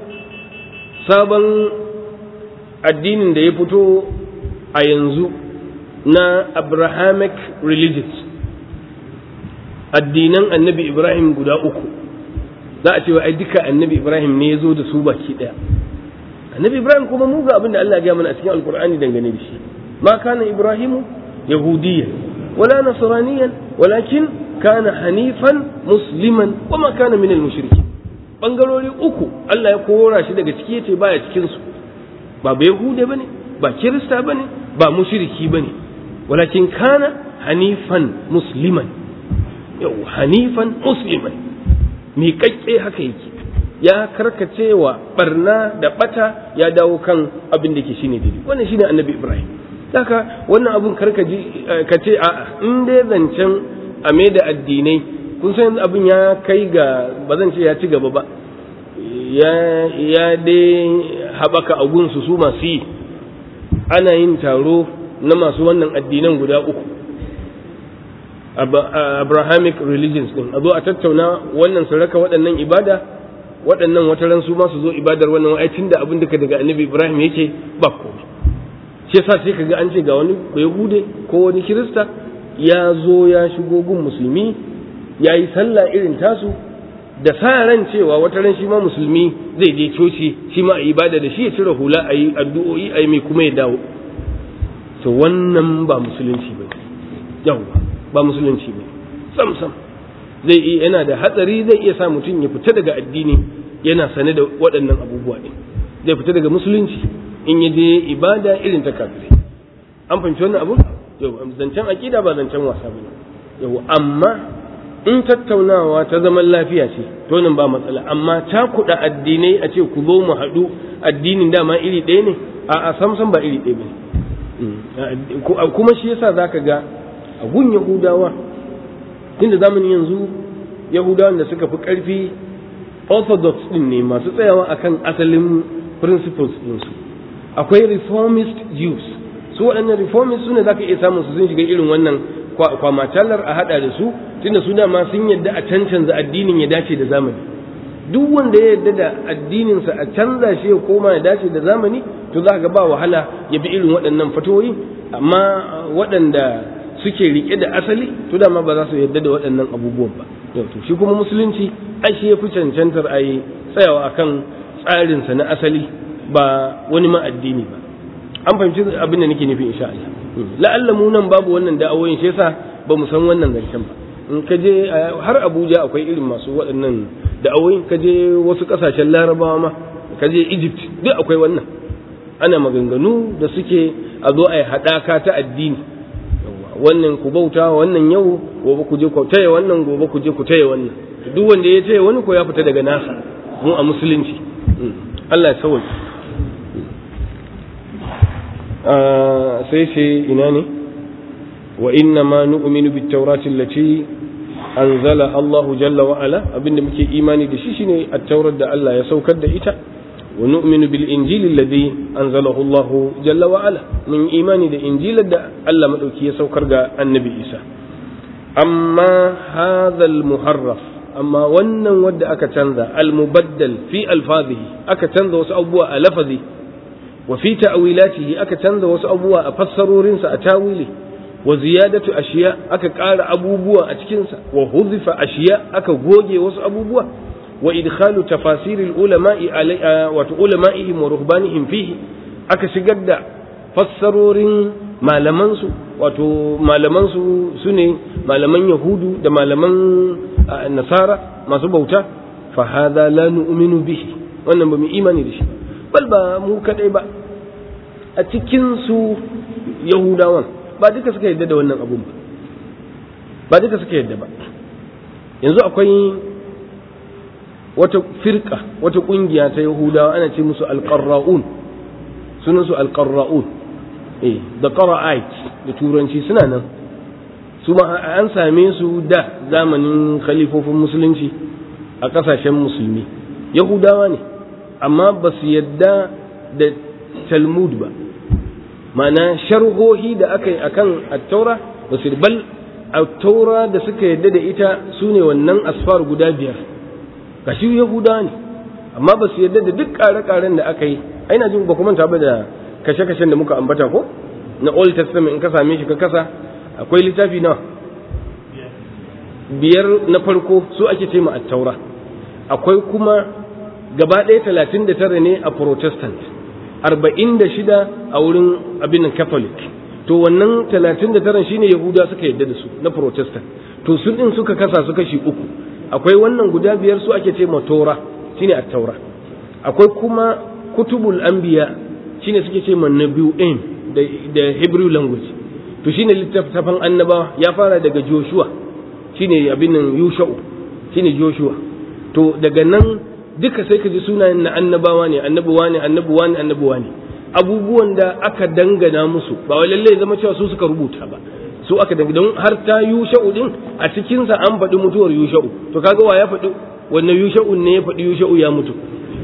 sabon addinin da ya fito a yanzu na abrahamic religions addinan annabi ibrahim guda uku za a cewa ai duka annabi ibrahim ne ya zo da su baki ɗaya annabi ibrahim kuma mu ga abin da allah ya mana a cikin alkur'ani dangane da shi ma kana ibrahimu يهوديا ولا نصرانيا ولكن كان حنيفا مسلما وما كان من المشركين bangarori uku Allah ya kora shi daga ciki yace baya cikin su ba ba yahude bane ba kirista bane ba mushriki bane walakin kana hanifan musliman yau hanifan musliman mi kakke haka yake ya karkacewa barna da bata ya dawo kan abin da ke shine daidai wannan shine annabi Ibrahim haka wannan abun karka ji ka ce a'a in dai zancen a mai da addinai kun san abin ya kai ga ba zan ce ya ci gaba ba ya ya dai haɓaka a gunsu su masu yi ana yin taro na masu wannan addinan guda uku abrahamic religions din a zo a tattauna wannan su raka waɗannan ibada waɗannan wataran su ma su zo ibadar wannan wa'ai da abin duka daga annabi ibrahim yake ba komai shi yasa sai kaga an ce ga wani yahude ko wani kirista ya zo ya shigo gun musulmi ya yi sallah irin tasu da sa ran cewa wata ran shi ma musulmi zai je coci shi ma a yi ibada da shi ya cire hula a yi addu'o'i a yi mai kuma ya dawo to wannan ba musulunci ba yawwa ba musulunci ba sam sam zai iya yana da hatsari zai iya sa mutum ya fita daga addini yana sane da waɗannan abubuwa ɗin zai fita daga musulunci in ya je ibada irin ta kafirai an fahimci wannan abu yau zancen aƙida ba zancen wasa bane yau amma in tattaunawa ta zaman lafiya ce to nan ba matsala amma ta kuɗa addinai a ce ku zo mu haɗu addinin dama iri ɗaya ne a a samsam ba iri ɗaya bane kuma shi yasa zaka ga a gun yahudawa tunda zamanin yanzu yahudawan da suka fi ƙarfi orthodox ɗin ne masu tsayawa akan asalin principles ɗinsu akwai reformist jews su waɗannan reformist su ne za ka iya samun su sun shiga irin wannan kwamatalar a haɗa da su tunda su dama sun yadda a cancanza addinin ya dace da zamani duk wanda ya yadda da addininsa a canza shi ya koma ya dace da zamani to za ga ba wahala ya bi irin waɗannan fatoyi amma waɗanda suke riƙe da asali to dama ba za su yadda da waɗannan abubuwan ba yau to shi kuma musulunci ai shi ya fi cancantar a yi tsayawa akan tsarinsa na asali ba wani ma addini ba an fahimci abin da nake nufi insha Allah la'alla mu nan babu wannan da'awoyin shi yasa ba mu san wannan zancen ba in ka je har Abuja akwai irin masu waɗannan da'awoyin ka je wasu ƙasashen Larabawa ma ka je Egypt duk akwai wannan ana maganganu da suke a zo a yi haɗaka ta addini wannan ku bauta wannan yau gobe ku je ku taya wannan gobe ku je ku taya wannan duk wanda ya taya wani ko ya fita daga nasa mu a musulunci Allah ya sauke sai ce ina ne wa inna ma nu'minu bit tawrati allati anzala Allahu jalla wa ala abinda muke imani da shi shine at-taurat da Allah ya saukar da ita wa nu'minu bil injili alladhi anzalahu Allahu jalla wa ala mun imani da injilar da Allah madauki ya saukar ga annabi Isa amma hadha al-muharraf amma wannan wadda aka canza al-mubaddal fi alfazihi aka canza wasu abubuwa a lafazi wa fi ta'wilatihi aka canza wasu abubuwa a fassarorinsa a tawili wa ziyadatu ashiya aka ƙara abubuwa a cikinsa wa huzifa ashiya aka goge wasu abubuwa wa idkhalu tafasiril ulama'i wato ulama'ihim wa ruhbanihim fihi aka shigar da fassarorin malamansu wato malamansu su ne malaman yahudu da malaman nasara masu bauta fa hadha la nu'minu bihi wannan ba mu imani da shi bal ba mu kadai ba a cikin su yahudawan ba duka suka yadda da wannan abun ba ba duka suka yadda ba yanzu akwai wata firka wata kungiya ta yahudawa ana ce musu alqarra'un sunan su alqarra'un eh da qara'ait da turanci suna nan su ma an same su da zamanin khalifofin musulunci a kasashen musulmi yahudawa ne amma ba su yadda da talmud ba mana sharhohi da aka yi akan attaura ba su bal attaura da suka yadda da ita su ne wannan asfar guda biyar gashi yahudawa ne amma ba su yadda da duk ƙare-ƙaren da aka yi aina jin ba kuma ba da kashe-kashen da muka ambata ko na old testament in ka same shi ka kasa akwai littafi na biyar na farko su ake ce ma attaura akwai kuma gaba ɗaya talatin da tara ne a protestant arba'in da shida a wurin abin catholic to wannan talatin da tara shine yahuda suka yadda da su na protestant to sun ɗin suka kasa su kashi uku akwai wannan guda biyar su ake ce ma tora shine attaura akwai kuma kutubul anbiya shine suke ce ma nabi'in da da hebrew language to shine littafin annabawa ya fara daga joshua shine abin nan yusha'u shine joshua to daga nan duka sai ka ji sunayen na annabawa ne annabuwa ne annabuwa ne annabuwa ne abubuwan da aka dangana musu ba wai lalle zama cewa su suka rubuta ba su aka dangana don har ta yusha'u din a cikin sa an faɗi mutuwar yusha'u to kaga wa ya faɗi wannan yusha'u ne ya faɗi yusha'u ya mutu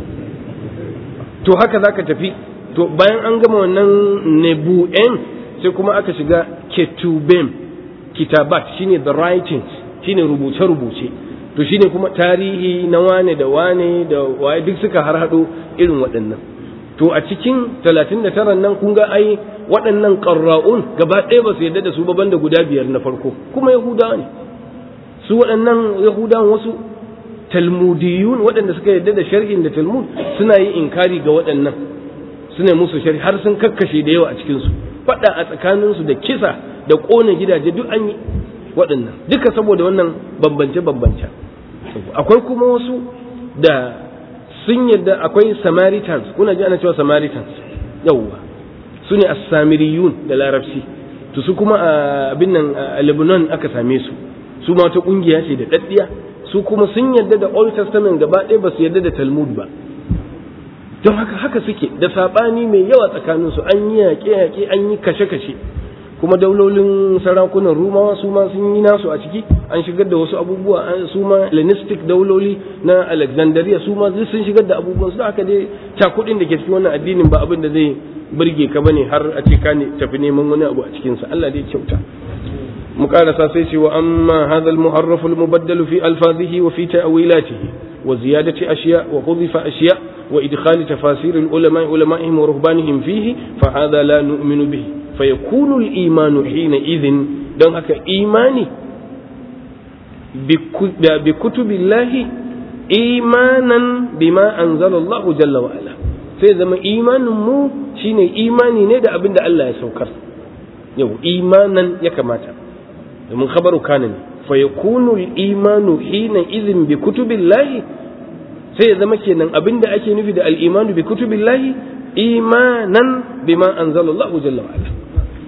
to haka zaka tafi to bayan an gama wannan nebu'en sai kuma aka shiga ketubem kitabat shine the writings shine rubuce-rubuce to shine kuma tarihi na wane da wane da waye duk suka har hado irin waɗannan to a cikin 39 nan kun ga ai waɗannan qarra'un gaba ɗaya ba su yarda da su ba banda guda biyar na farko kuma yahudawa ne su waɗannan yahudawan wasu talmudiyun waɗanda suka yarda da sharhin da talmud suna yin inkari ga waɗannan suna musu sharhi har sun kakkashe da yawa a cikin su faɗa a tsakaninsu da kisa da ƙone gidaje duk an yi waɗannan duka saboda wannan bambance-bambance akwai kuma wasu da sun yadda akwai samaritans kuna ji ana cewa samaritans yauwa su ne as-samiriyun da larabci to su kuma a abin nan a lebanon aka same su su ma wata ƙungiya ce da ɗaɗɗiya su kuma sun yadda da old testament gaba ɗaya ba su yadda da talmud ba don haka haka suke da saɓani mai yawa tsakaninsu an yi yaƙe-yaƙe an yi kashe-kashe kuma daulolin sarakunan rumawa su ma sun yi nasu a ciki an shigar da wasu abubuwa su ma hellenistic dauloli na alexandria su ma sun shigar da abubuwan su haka dai cakudin da ke cikin wannan addinin ba abin da zai burge ka bane har a ce ka ne tafi neman wani abu a cikin sa Allah dai kyauta mu karasa sai ce wa amma hadha al-muharraf al-mubaddal fi alfazihi wa fi ta'wilatihi wa ziyadati ashiya wa hudifa ashiya wa idkhal tafasir al-ulama ulama'ihim wa ruhbanihim fihi fa hadha la nu'minu bihi فيكون الإيمان حينئذ don haka imani bi kutubillahi imanan bima anzala Allah jalla wa ala sai zama imanin mu shine imani ne da abin da Allah ya saukar yau imanan ya kamata domin khabaru kana ne fa yakunu al-imanu hina idhin bi kutubillahi sai ya zama kenan abin da ake nufi da al-imanu bi kutubillahi imanan bima anzala Allah jalla wa ala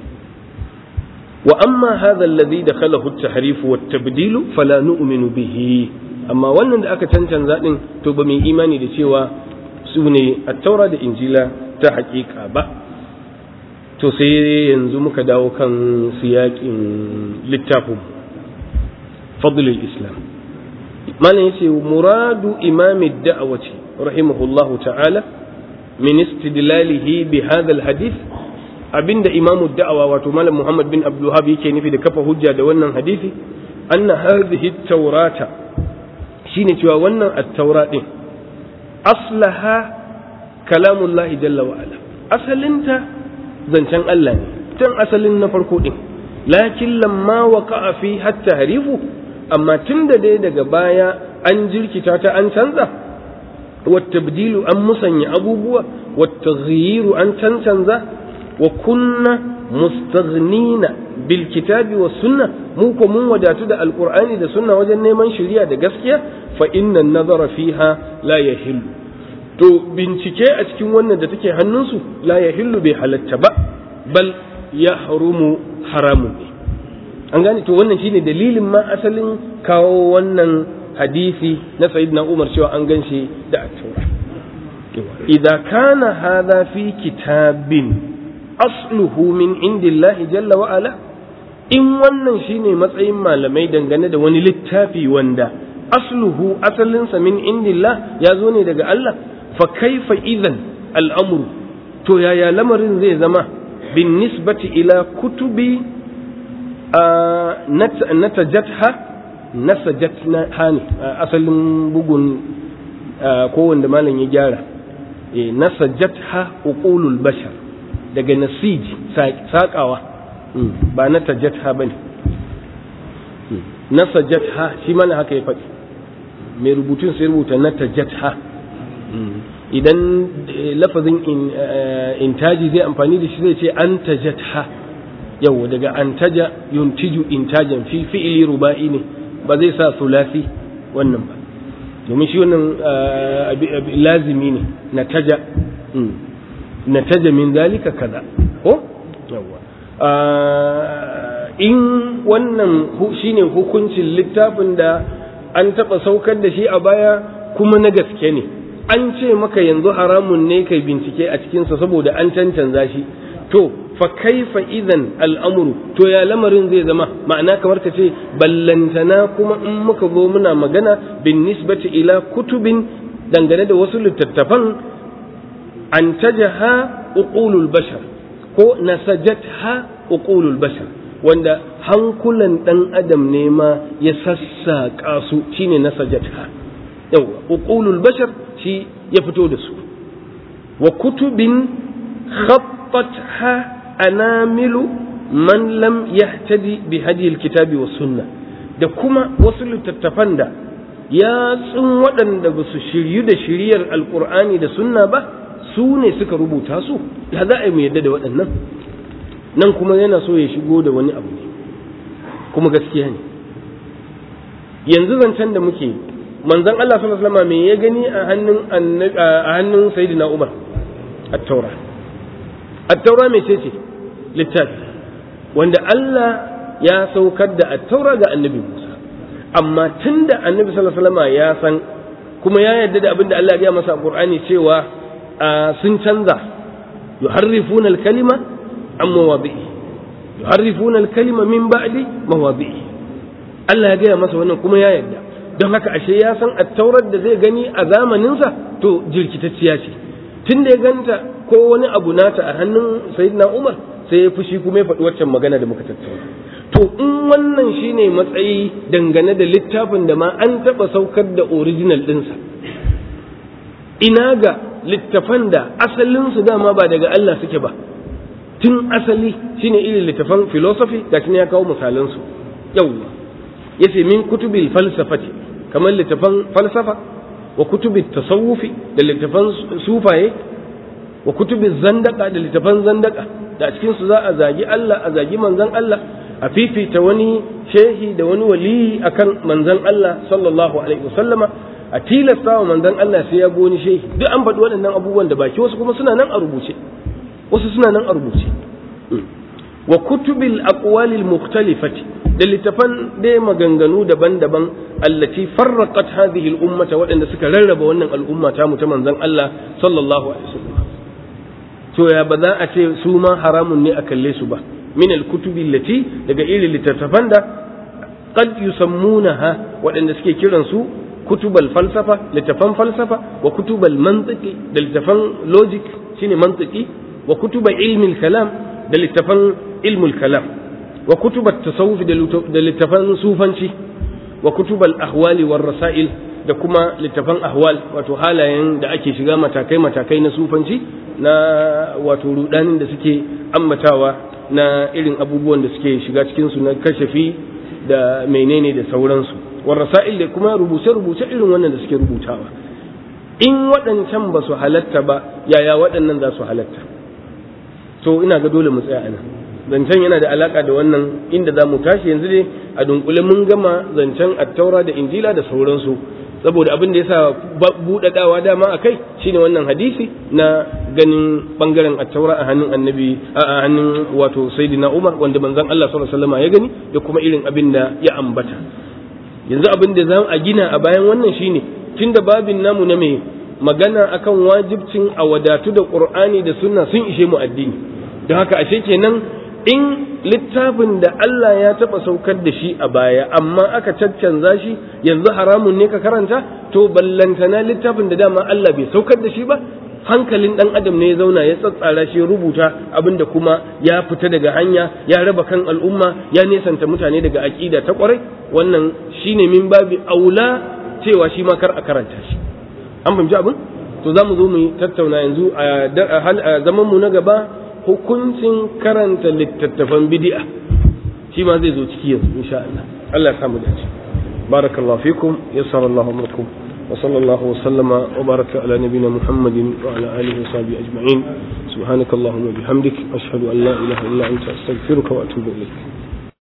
وأما هذا الذي دخله التحريف والتبديل فلا نؤمن به أما wannan da aka cancanza din to ba mai imani da cewa su ne attaura da injila ta hakika ba to sai yanzu muka dawo kan siyakin littafin fadl al-islam malam yace muradu imam ad-da'wati rahimahullahu ta'ala min istidlalihi bi hadha al-hadith abinda imam ad-da'wa wato malam muhammad bin abdul wahhab yake nufi da kafa hujja da wannan hadisi anna hadhihi at-taurata shine cewa wannan at-taura din aslaha kalamullahi jalla wa ala asalinta zancen Allah ne tun asalin na farko din lakin lamma waqa'a fi hatta harifu amma tunda dai daga baya an jirkita ta an canza والتبديل أن مسني أبوبوا والتغيير أن تنتنزا وكنا مستغنين بالكتاب والسنة موكو من وداتو دا القرآن دا سنة وجن من شريعة دا قسكيا فإن النظر فيها لا يحل to bincike a cikin wannan da take hannunsu la ya hillu bai halatta ba bal ya harumu haramun ne an gane to wannan shine dalilin ma asalin kawo wannan hadisi na sayyidina Umar cewa an ganshi da at-taura idza kana hadha fi kitabin asluhu min indillahi jalla wa ala in wannan shine matsayin malamai dangane da wani littafi wanda asluhu asalinsa min indillah ya zo ne daga Allah fa kaifa idan al'amru to yaya lamarin zai zama bin nisbati ila kutubi natajatha nasajatna hani asalin bugun ko wanda malam ya gyara nasajatha uqulul bashar daga nasij saƙawa ba na tajatha ba ne na sajatha shi mana haka ya faɗi mai rubutun sai rubuta na tajatha idan lafazin intaji zai amfani da shi zai ce an tajatha yau daga an taja yuntiju intajan fi fi'ili ruba'i ne ba zai sa sulasi wannan ba domin shi wannan lazimi ne na taja nataja min zalika kaza ko yawa in wannan shine hukuncin littafin da an taba saukar da shi a baya kuma na gaske ne an ce maka yanzu haramun ne kai bincike a cikinsa saboda an cancanza shi to fa kaifa idan al'amuru to ya lamarin zai zama ma'ana kamar ka ce ballantana kuma in muka zo muna magana bin nisbati ila kutubin dangane da wasu littattafan an tajaha uqulul bashar ko nasajatha uqulul bashar wanda hankulan dan adam ne ma ya sassaƙa su shine nasajatha yawa uqulul bashar shi ya fito da su wa kutubin khattatha anamilu man lam yahtadi bi hadi alkitabi was sunna da kuma wasu littattafan da yatsun waɗanda ba su shiryu da shiryar alkur'ani da sunna ba su ne suka rubuta su ya za a yi mu yadda da waɗannan nan kuma yana so ya shigo da wani abu ne kuma gaskiya ne yanzu zancen da muke manzon Allah sallallahu alaihi wasallam me ya gani a hannun a hannun sayyidina Umar at-taura at-taura me ce ce littafi wanda Allah ya saukar da at-taura ga annabi Musa amma tunda annabi sallallahu alaihi wasallam ya san kuma ya yarda da abin da Allah ya masa a Qur'ani cewa sun canza yuharrifuna al-kalima an mawadi'i yuharrifuna al-kalima min ba'di mawadi'i Allah ya gaya masa wannan kuma ya yarda don haka ashe ya san attaurar da zai gani a zamaninsa to jirkitacciya ce tun da ya ganta ko wani abu nata a hannun sayyidina Umar sai ya fushi kuma ya faɗi waccan magana da muka tattauna to in wannan shine matsayi dangane da littafin da ma an taɓa saukar da original ɗinsa ina ga littafan da asalinsu dama ba daga Allah suke ba tun asali shine irin littafan philosophy ga ya kawo misalansu yawwa yace min kutubil falsafati kamar littafan falsafa wa kutubil tasawufi da littafan sufaye wa kutubil zandaka da littafan zandaka da a cikin su za a zagi Allah a zagi manzon Allah a fifita wani shehi da wani waliyi akan manzon Allah sallallahu alaihi wasallama a tilasta wa manzon Allah sai ya bi wani shehi duk an faɗi waɗannan abubuwan da baki wasu kuma suna nan a rubuce wasu suna nan a rubuce wa kutubil aqwalil mukhtalifati da littafan dai maganganu daban-daban allati farraqat hadhihi al-ummata waɗanda suka rarraba wannan al'umma ta mu ta manzon Allah sallallahu alaihi wasallam to ya ba za a ce su ma haramun ne a kalle su ba min al-kutubi allati daga irin littattafan da qad yusammunaha waɗanda suke kiran su kutubal falsafa littafan falsafa wa kutubal mantiki da littafan logic shine mantiki wa kutubal ilmin kalam da littafan ilmul kalam wa kutubat tasawuf da littafan sufanci wa kutubal ahwali war rasail da kuma littafan ahwal wato halayen da ake shiga matakai matakai na sufanci na wato rudanin da suke ammatawa na irin abubuwan da suke shiga cikin su na kashafi da menene da sauransu war rasail da kuma rubuce rubuce irin wannan da suke rubutawa in waɗancan ba su halatta ba yaya waɗannan za su halatta to ina ga dole mu tsaya anan zancen yana da alaka da wannan inda za mu tashi yanzu dai a dunkule mun gama zancen attaura da injila da sauransu saboda abin da ya sa buɗaɗawa dama a kai shine wannan hadisi na ganin ɓangaren attaura a hannun annabi a hannun wato sayyidina umar wanda manzon Allah sallallahu alaihi wasallam ya gani da kuma irin abin da ya ambata yanzu abin da za a gina a bayan wannan shine tunda babin namu na mai magana akan wajibcin a wadatu da qur'ani da sunna sun ishe mu addini don haka ashe kenan in littafin da Allah ya taɓa saukar da shi a baya amma aka caccanza shi yanzu haramun ne ka karanta to ballantana littafin da dama Allah bai saukar da shi ba hankalin ɗan adam ne ya zauna ya tsatsara shi ya rubuta abinda kuma ya fita daga hanya ya raba kan al'umma ya nesanta mutane daga aƙida ta ƙwarai wannan shine min babi aula cewa shi ma kar a karanta shi an fahimci abin to za mu zo mu tattauna yanzu a zaman mu na gaba hukuncin karanta littattafan bid'a shi ma zai zo ciki yanzu insha Allah Allah ya samu dace barakallahu fikum yassara Allah amrakum wa sallallahu wa sallama wa baraka ala nabiyyina Muhammadin wa ala alihi wa sahbihi ajma'in subhanakallahumma bihamdik ashhadu an la ilaha illa anta astaghfiruka wa atubu ilayk